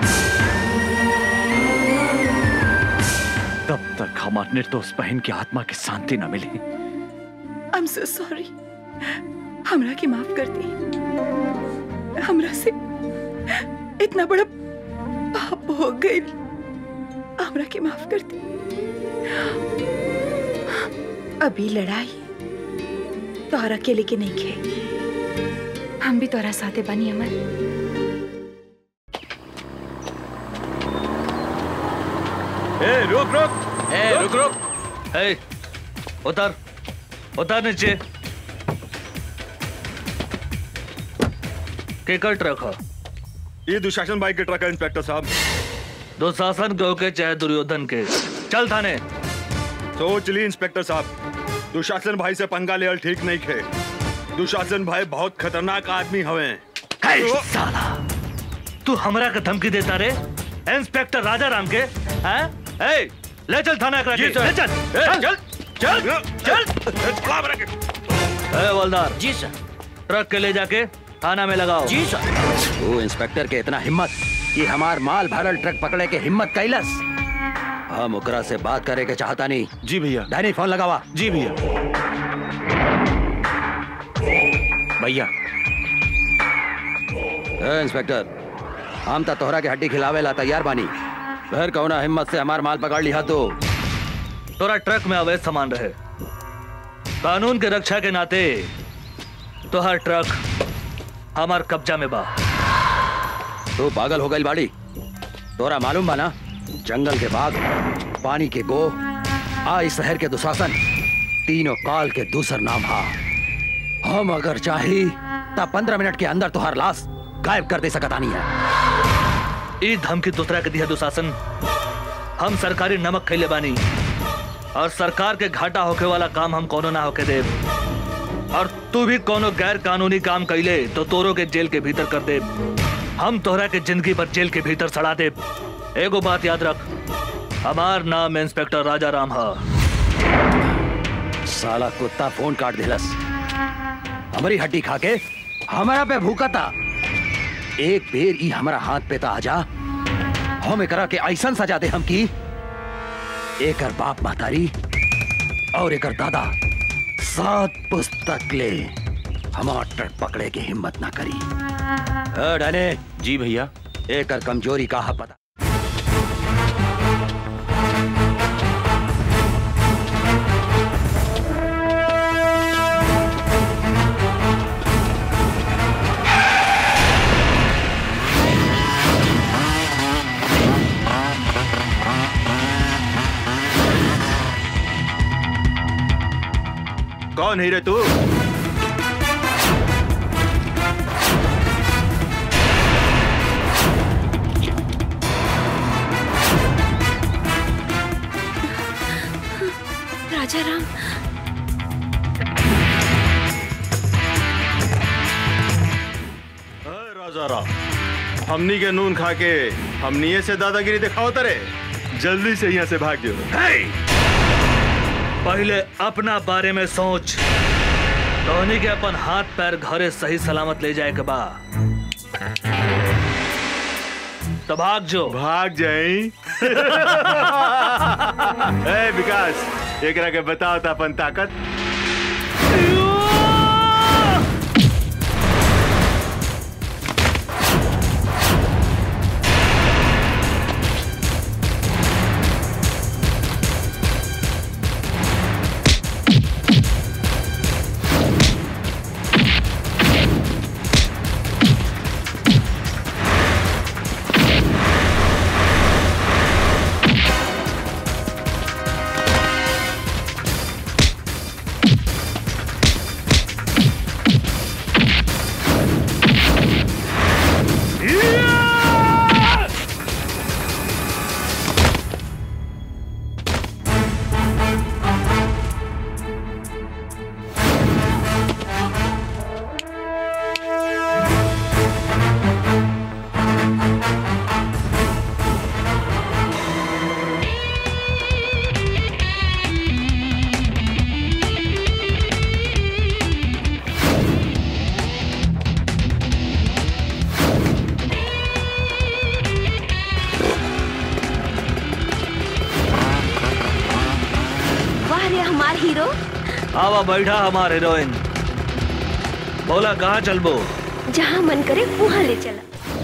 तब तक हमार निर्दोष बहन की आत्मा की शांति न मिली आई एम सो सॉरी हमरा के माफ कर दी हमरा से इतना बड़ा पाप हो गई हमरा के माफ कर दी अभी लड़ाई तोहर अकेले के नहीं खे हम भी तोरा साथे बनी अमर ए रुक रुक ए रुक रुक ए उतर उतर नीचे केकर ट्रक हो ये दुशासन भाई के ट्रक है इंस्पेक्टर साहब दुशासन के होके चाहे दुर्योधन के चल थाने सोच ली इंस्पेक्टर साहब दुशासन भाई से पंगा लेवल ठीक नहीं खे दुशासन भाई बहुत खतरनाक आदमी हवे साला तू हमरा के धमकी देता रे इंस्पेक्टर राजा राम के हैं ए ले चल थाना एकरा के जी, सर। ले चल ए, चल चल चल ए हवलदार जी सर ट्रक के ले जाके थाना में लगाओ जी सर वो इंस्पेक्टर के इतना हिम्मत कि हमार माल भरल ट्रक पकड़े के हिम्मत कैलस हम ओकरा से बात करे के चाहता नहीं जी भैया डैनी फोन लगावा जी भैया भैया ए, इंस्पेक्टर हम तो तोहरा के हड्डी खिलावे ला तैयार बानी फिर कौना हिम्मत से हमार माल पकड़ लिया तो तोरा ट्रक में अवैध सामान रहे कानून के रक्षा के नाते तो हर ट्रक हमार कब्जा में बा तू पागल हो गई बाड़ी तोरा मालूम बा ना जंगल के बाघ पानी के गो आ इस शहर के दुशासन तीनों काल के दूसर नाम हा हम अगर चाही तब पंद्रह मिनट के अंदर तुहार लाश गायब कर दे सकतानी है ई धमकी दूसरा के दिया दुशासन हम सरकारी नमक खैले बानी और सरकार के घाटा होके वाला काम हम कोनो ना होके दे और तू भी कोनो गैर कानूनी काम कैले तो तोरो के जेल के भीतर कर दे हम तोहरा के जिंदगी भर जेल के भीतर सड़ा दे एगो बात याद रख हमार नाम इंस्पेक्टर राजा राम है साला कुत्ता फोन काट दिलस हमारी हड्डी खा के हमारा पे भूखा था एक बेर ई हमारा हाथ पे ता आजा हम एकरा के ऐसन सजा दे हम की एकर बाप महतारी और एकर दादा सात पुस्तक ले हमार ट्रक पकड़े के हिम्मत ना करी अ, डाले जी भैया एकर कमजोरी का है पता कौन है रे तू राजा राम राजा राम हमनी के नून खा के हमनी से दादागिरी दिखाओ तरे जल्दी से यहाँ से भाग जाओ पहले अपना बारे में सोच धोनी के अपन हाथ पैर घरे सही सलामत ले जाए के बा तो भाग जो भाग जाई ए विकास एकरा के बताओ था अपन ताकत वाह रे हमार हीरो आवा बैठा हमार हीरोइन बोला कहाँ चलबो जहाँ मन करे वहाँ ले चला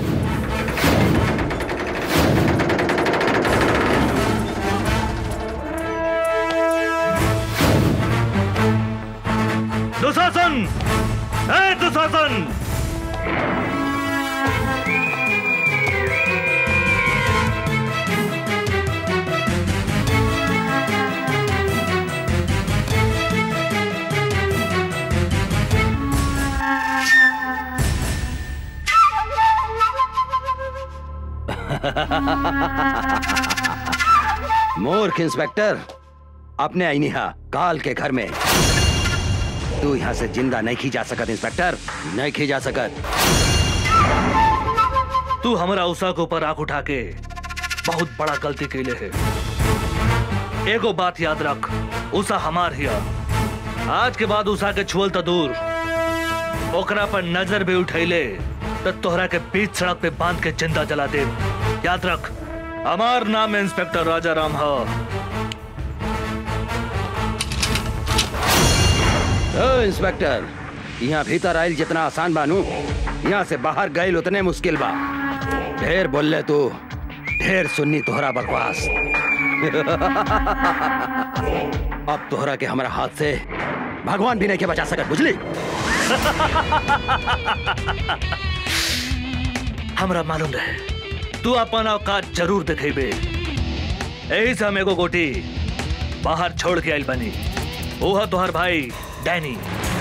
दुशासन ए दुशासन मूर्ख इंस्पेक्टर अपने आई निहा काल के घर में तू यहाँ से जिंदा नहीं खी जा सकत इंस्पेक्टर नहीं खी जा सकत तू हमारा उषा के ऊपर आंख उठा के बहुत बड़ा गलती कैले है एगो बात याद रख उषा हमार हिया आज के बाद उषा के छुअल तो दूर ओकरा पर नजर भी उठैले तो तोहरा के बीच सड़क पे बांध के जिंदा जला दे याद रख हमार नाम इंस्पेक्टर राजा राम है ओ इंस्पेक्टर यहाँ भीतर आयल जितना आसान बानू यहाँ से बाहर गए उतने मुश्किल बा ढेर बोलले तू ढेर सुन्नी तोहरा बकवास अब तोहरा के हमारा हाथ से भगवान भी नहीं के बचा सकत बुझली हमरा मालूम रहे तू अपन औकात जरूर दिखेबे यही से हम एगो गोटी बाहर छोड़ के आइल बनी ओहा तोहर भाई डैनी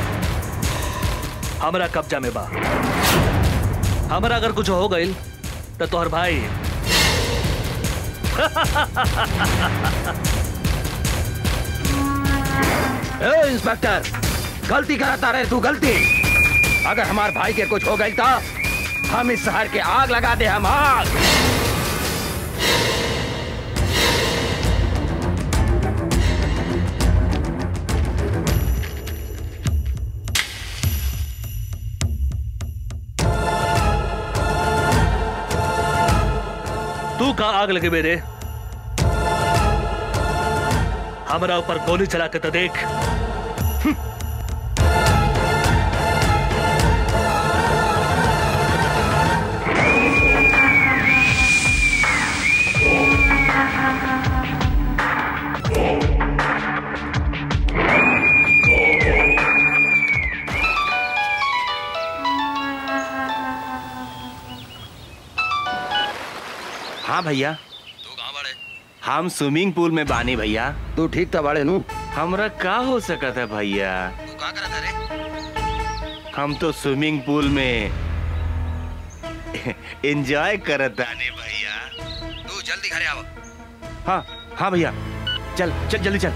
हमरा कब्जा में बा हमरा अगर कुछ हो गइल तो तोहर भाई ए इंस्पेक्टर गलती कराता रहे तू गलती अगर हमार भाई के कुछ हो गई था हम इस शहर के आग लगा दे हम आग तू कहा आग लगे मेरे हमारा ऊपर गोली चला के तो देख हाँ भैया हम स्विमिंग पूल में बानी भैया तू ठीक था बाड़े नू हमरा का हो सकत है भैया हम तो स्विमिंग पूल में एंजॉय करत आने भैया तू जल्दी घरे आओ हाँ हाँ भैया चल चल जल्दी चल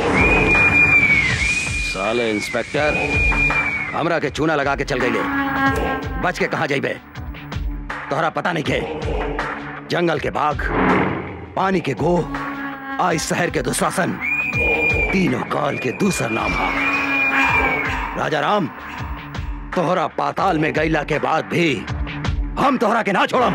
साले इंस्पेक्टर हमरा के चूना लगा के चल गई बच के कहा जाइबे तोहरा पता नहीं के जंगल के बाघ पानी के गो आ इस शहर के दुशासन तीनों काल के दूसरा नाम हा राजा राम तोहरा पाताल में गैला के बाद भी हम तोहरा के ना छोड़म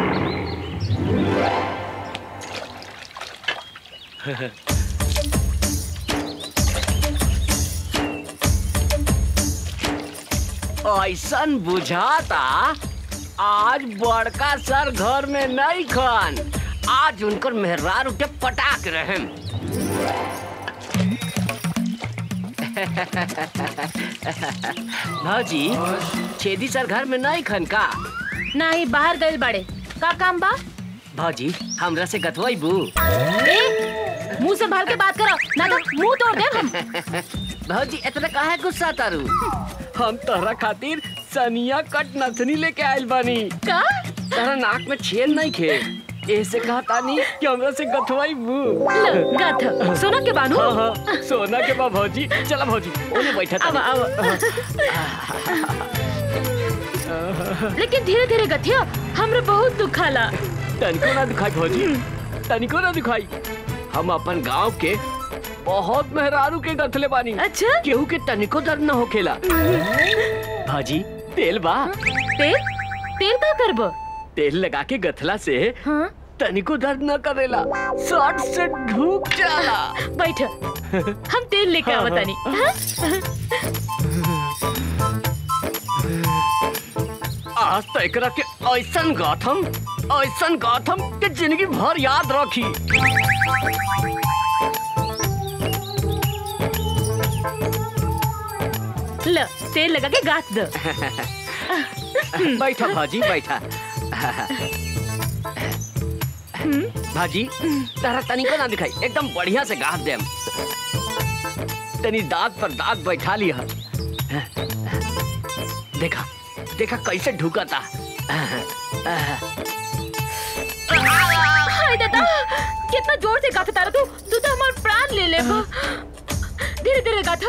ऐसन बुझाता आज बड़का सर घर में नहीं खन आज उनकर मेहरार उठे पटाक रहे भौजी छेदी सर घर में नहीं खन का नहीं बाहर गए बड़े का काम बा भौजी हमरा से गथवाई बू ए, मुंह संभाल के बात करो ना तो मुंह तोड़ दे हम भौजी इतना काहे गुस्सा तारू हम तोहरा खातिर सनिया कट नथनी लेके आइल बानी का तोहरा नाक में छेद नहीं खे ऐसे कहा तानी कि हमरा से गथवाई बू लो, गथ। सोना के बानू? हाँ, हाँ, सोना के बा भौजी चला भौजी ओने बैठा अब लेकिन धीरे धीरे गथिया हमरा बहुत दुखाला तनिको ना दिखाई भौजी तनिको ना दिखाई हम अपन गांव के बहुत मेहरारू के गथले बानी अच्छा केहू के तनिको दर्द न होखेला भाजी तेल बा तेल तेल का करबो तेल लगा के गथला से तनिको दर्द न करेला शॉर्ट से ढूक जाला बैठ हम तेल लेके हाँ, आवतानी आज तो एकरा के ऐसन गाथम ऐसन गाथम के जिंदगी भर याद रखी लो तेल लगा के गाथ दो बैठा भाजी बैठा भाजी तारा तनिको ना दिखाई एकदम बढ़िया से गाथ देम तनी दाग पर दाग बैठा लिया देखा देखा कैसे ढुकता हाय दादा कितना जोर से गाथा तारा तू तू तो हमार प्राण ले ले धीरे धीरे गाथा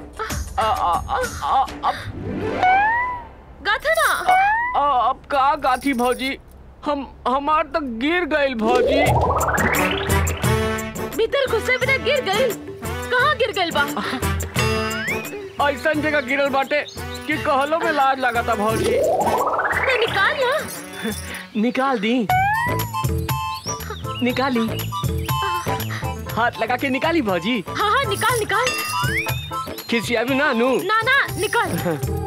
गाथा ना आ, अब का गाथी भौजी हम हमार तक गिर गइल भौजी भीतर घुसे बिना गिर गई कहाँ गिर गइल बा ऐसन जगह गिरल बाटे कि कहलो में लाज लगाता भौजी तो निकाल ना निकाल दी निकाली हाथ लगा के निकाली भौजी हाँ हाँ निकाल निकाल खिसिया भी ना नू ना ना निकाल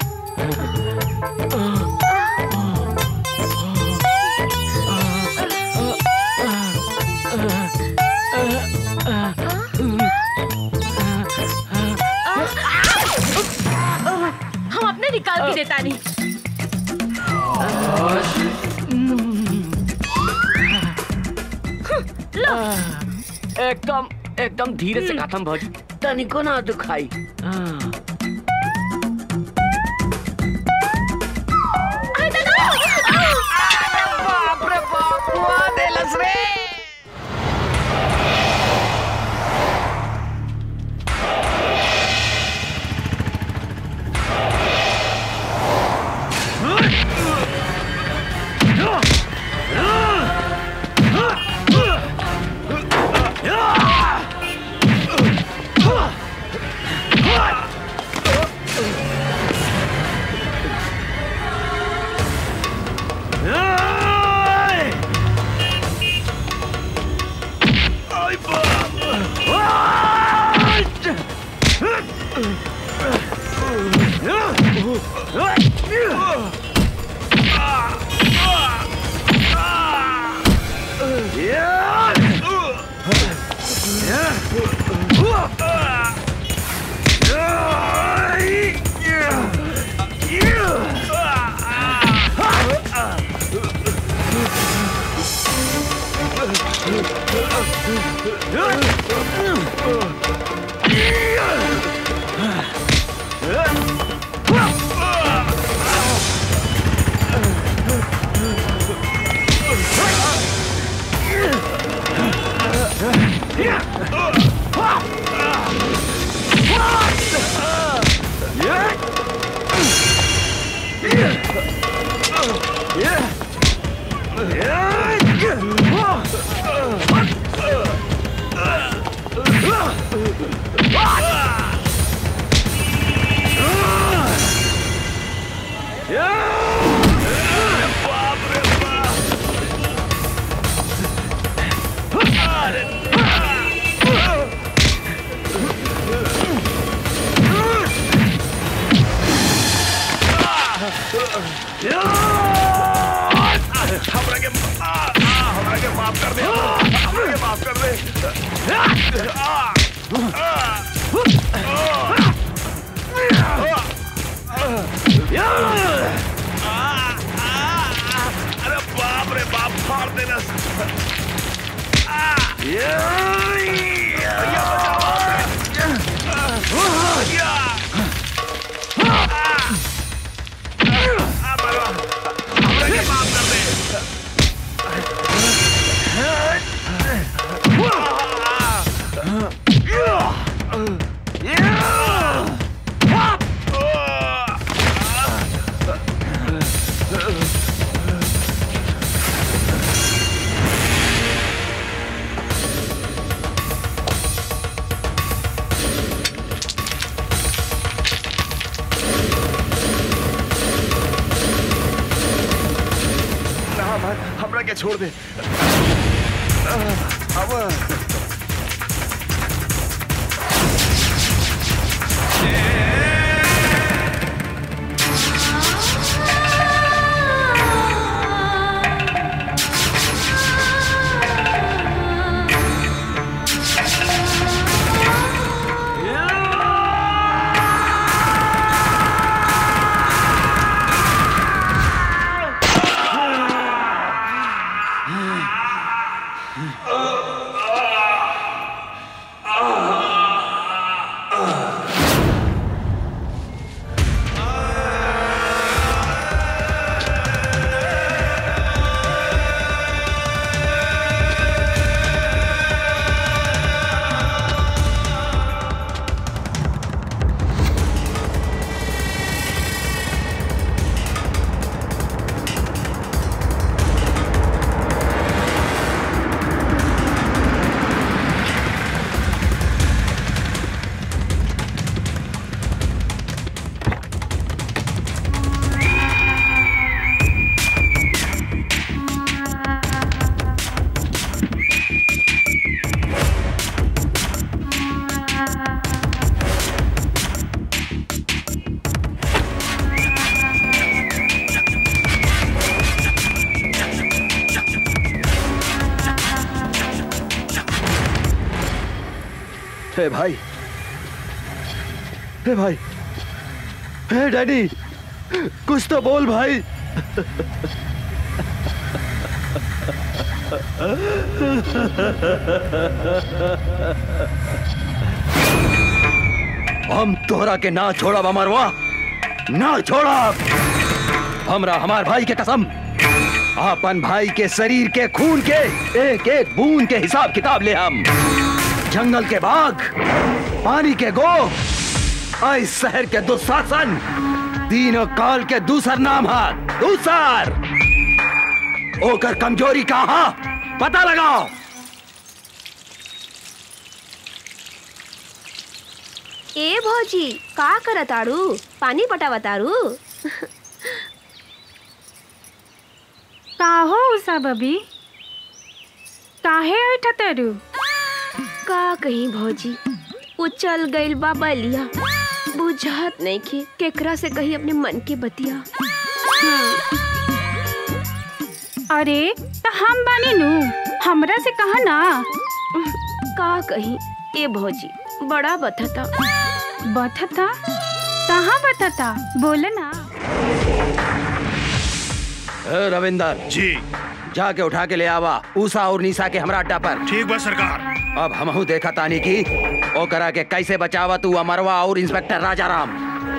हम अपने निकाल के देता नहीं लो एकदम एकदम धीरे से खत्म भौजी तनिको ना दुखाई बाप रे बाप देलस रे हमरा के आ, आ, हमरा के माफ कर दे हमरा के माफ कर दे आ, आ, अरे बाप रे बाप फाड़ देना भैया बचाओ ना मत हमरा के छोड़ दे अब हे भाई हे भाई हे डैडी कुछ तो बोल भाई हम तोहरा के ना छोड़ा अमरवा ना छोड़ा हमरा हमार भाई के कसम अपन भाई के शरीर के खून के एक एक बूंद के हिसाब किताब ले हम जंगल के बाघ पानी के गो इस शहर के दुशासन तीनों काल के दूसर नाम है दूसर ओकर कमजोरी कहा पता लगाओ ए भौजी का करताड़ू पानी पटावताड़ू का हो उषा बबी काहे ऐठतरू का कहीं भौजी वो चल गइल बा बलिया बुझ बुझात नहीं की केकरा से कही अपने मन के बतिया अरे तो हम बानी नु हमरा से कहा ना का कही ए भौजी बड़ा बथता बथता कहाँ बथता बोले ना ए, रविंदर जी जाके उठा के ले आवा ऊषा और निशा के हमरा अड्डा पर ठीक बा सरकार अब हमहू देखा तानी की ओ करा के कैसे बचावा तू अमरवा और इंस्पेक्टर राजाराम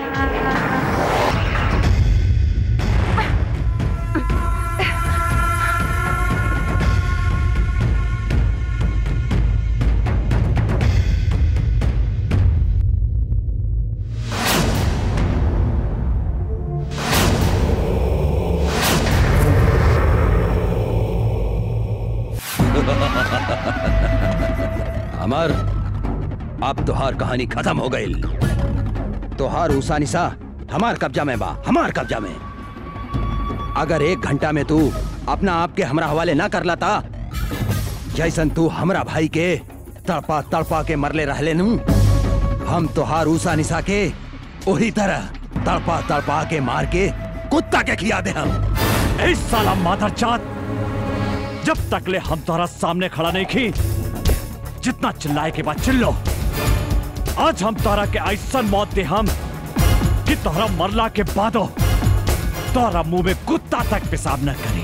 अमर अब तुहार कहानी खत्म हो गई तुहार ऊषा निशा हमार कब्जा में बा हमार कब्जा में अगर एक घंटा में तू अपना आप के हमरा हवाले ना कर लाता जैसन तू हमरा भाई के तड़पा तड़पा के मरले रहले नू हम तुहार ऊषा निशा के वही तरह तड़पा तड़पा के मार के कुत्ता के खिया दे हम ए साला माधर चात जब तक ले हम तोहरा सामने खड़ा नहीं खी जितना चिल्लाए के बाद चिल्लो आज हम तोहरा के ऐसा मौत दे हम कि तोहरा मरला के बादो तोहरा मुंह में कुत्ता तक पेशाब न करी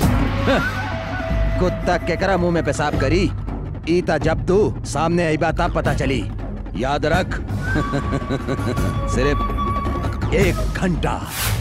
कुत्ता केकरा मुंह में पेशाब करी ईता जब तू सामने आई बात पता चली याद रख सिर्फ एक घंटा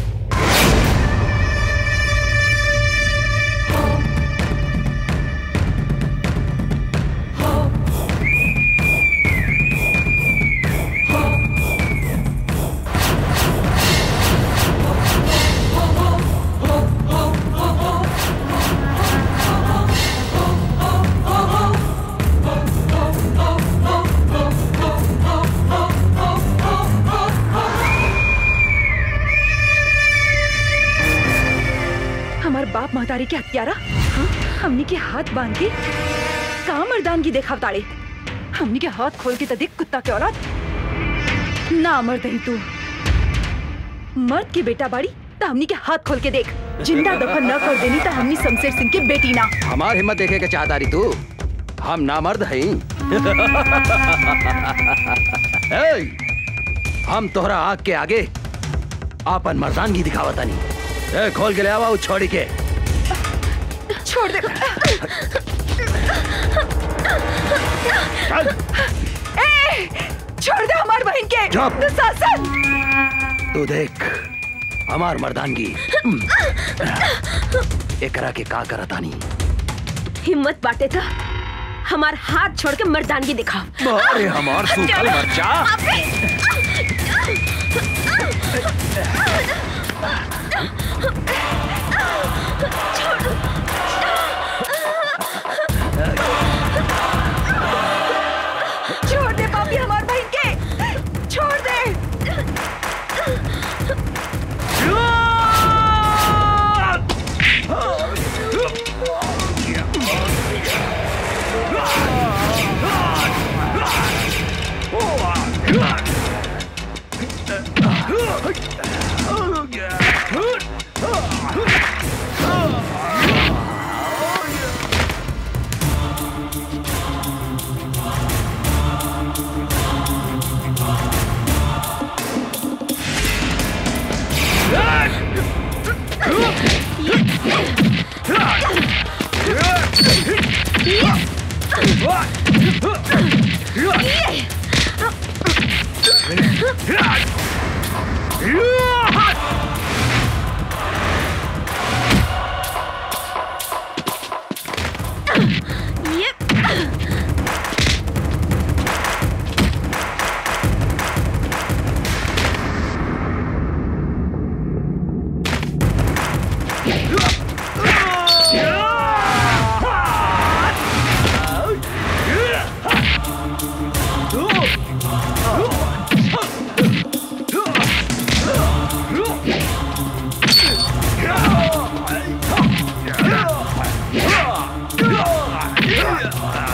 हमार बाप महतारी के हत्यारा हाँ? हमनी के हाथ बांध के का मर्दानगी देखा ताड़े हमनी के हाथ खोल के तो देख कुत्ता के औलाद ना मर दही तू मर्द की बेटा बाड़ी तो हमनी के हाथ खोल के देख जिंदा दफन न कर देनी तो हमनी शमशेर सिंह के बेटी ना हमार हिम्मत देखे के चाहता रही तू हम नामर्द हैं ए, हम तोहरा आग के आगे आपन मर्दानगी दिखावतानी ए खोल के ले आवा उ छोड़ी के छोड़ दे ए, छोड़ दे हमार बहन के चुप। दुशासन तू देख हमार मर्दानगी एकरा के का करतानी हिम्मत बाटे था हमार हाथ छोड़ के मर्दानगी दिखाओ अरे हमार सूखल मरचा छोड़ दे पापी हमार बहन के छोड़ दे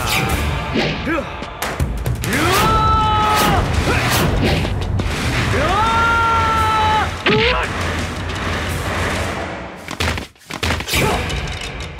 Yeah!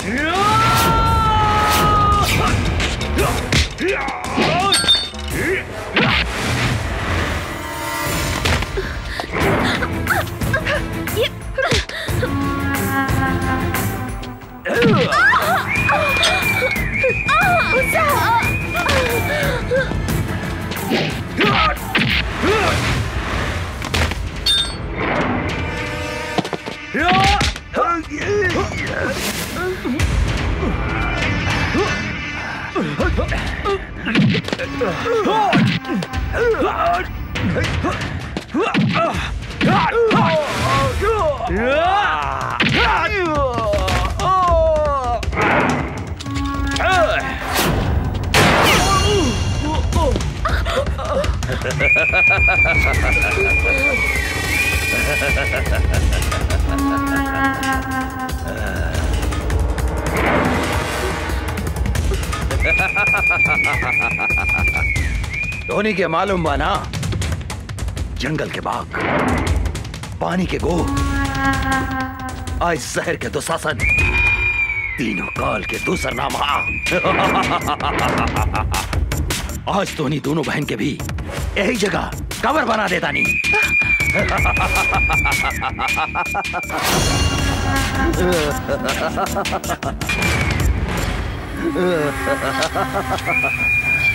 धोनी के मालूम बना जंगल के बाग पानी के गो आज शहर के दुशासन तीनों काल के दूसर नाम हा। आज धोनी दोनों बहन के भी यही जगह कवर बना देता नहीं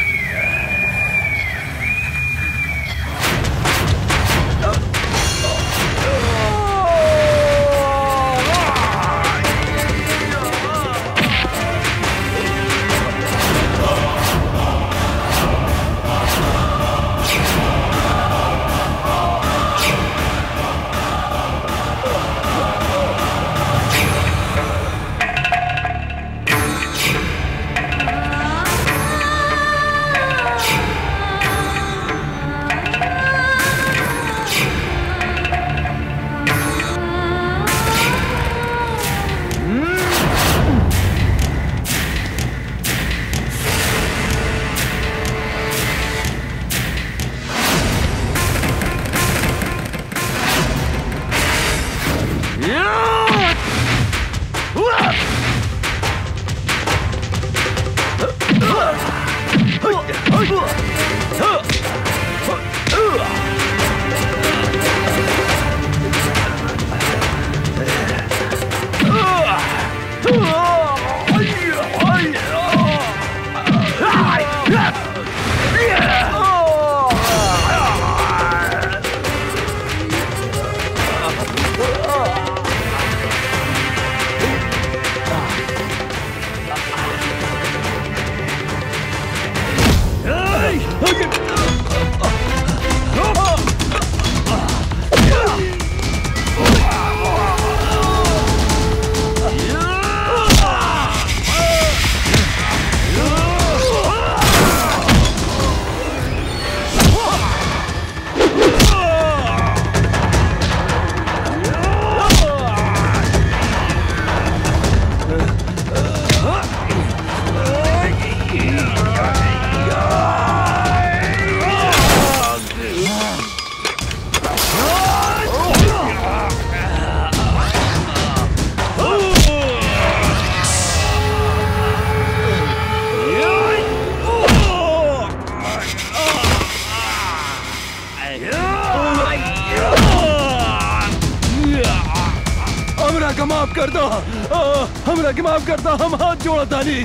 हमरा के माफ कर दो आ, हमरा के माफ कर दो हम हाथ जोड़ा तानी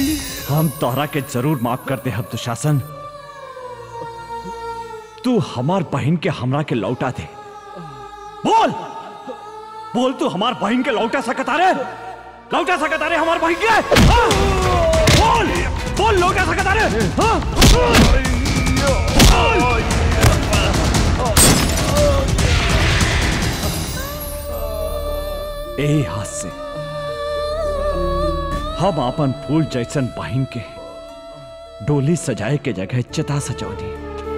हम तोहरा के जरूर माफ करते हम दुशासन तू हमार बहन के हमरा के लौटा दे बोल बोल तू हमार बहन के लौटा सकता रे लौटा सकता रे हमार बहन के हाँ? बोल बोल लौटा सकता रे हाँ? यही हाथ से हम अपन फूल जैसन बहन के डोली सजाए के जगह चिता सजौली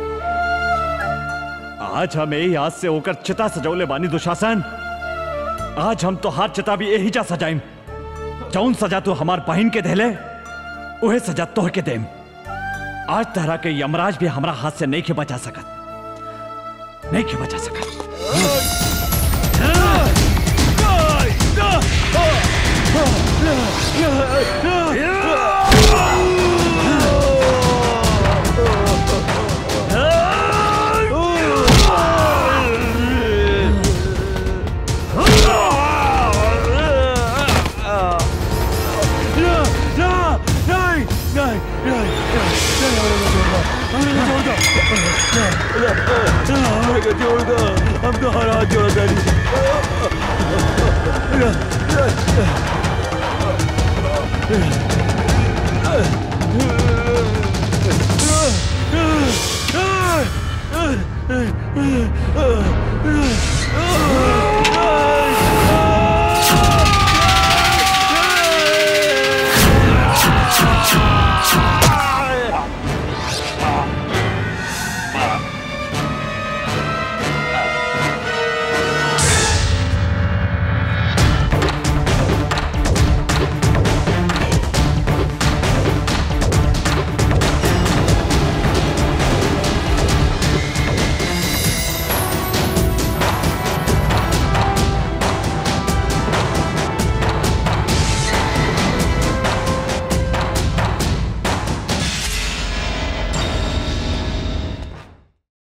आज हम यही हाथ से होकर चिता सजौले बानी दुशासन आज हम तो हार चिता भी यही जा सजाइम जौन सजा तू हमार बहन के देले उहे सजा तोह के देम आज तरह के यमराज भी हमरा हाथ से नहीं के बचा सकत नहीं के बचा सकत Ah! हम तो हर हाथ जोड़ा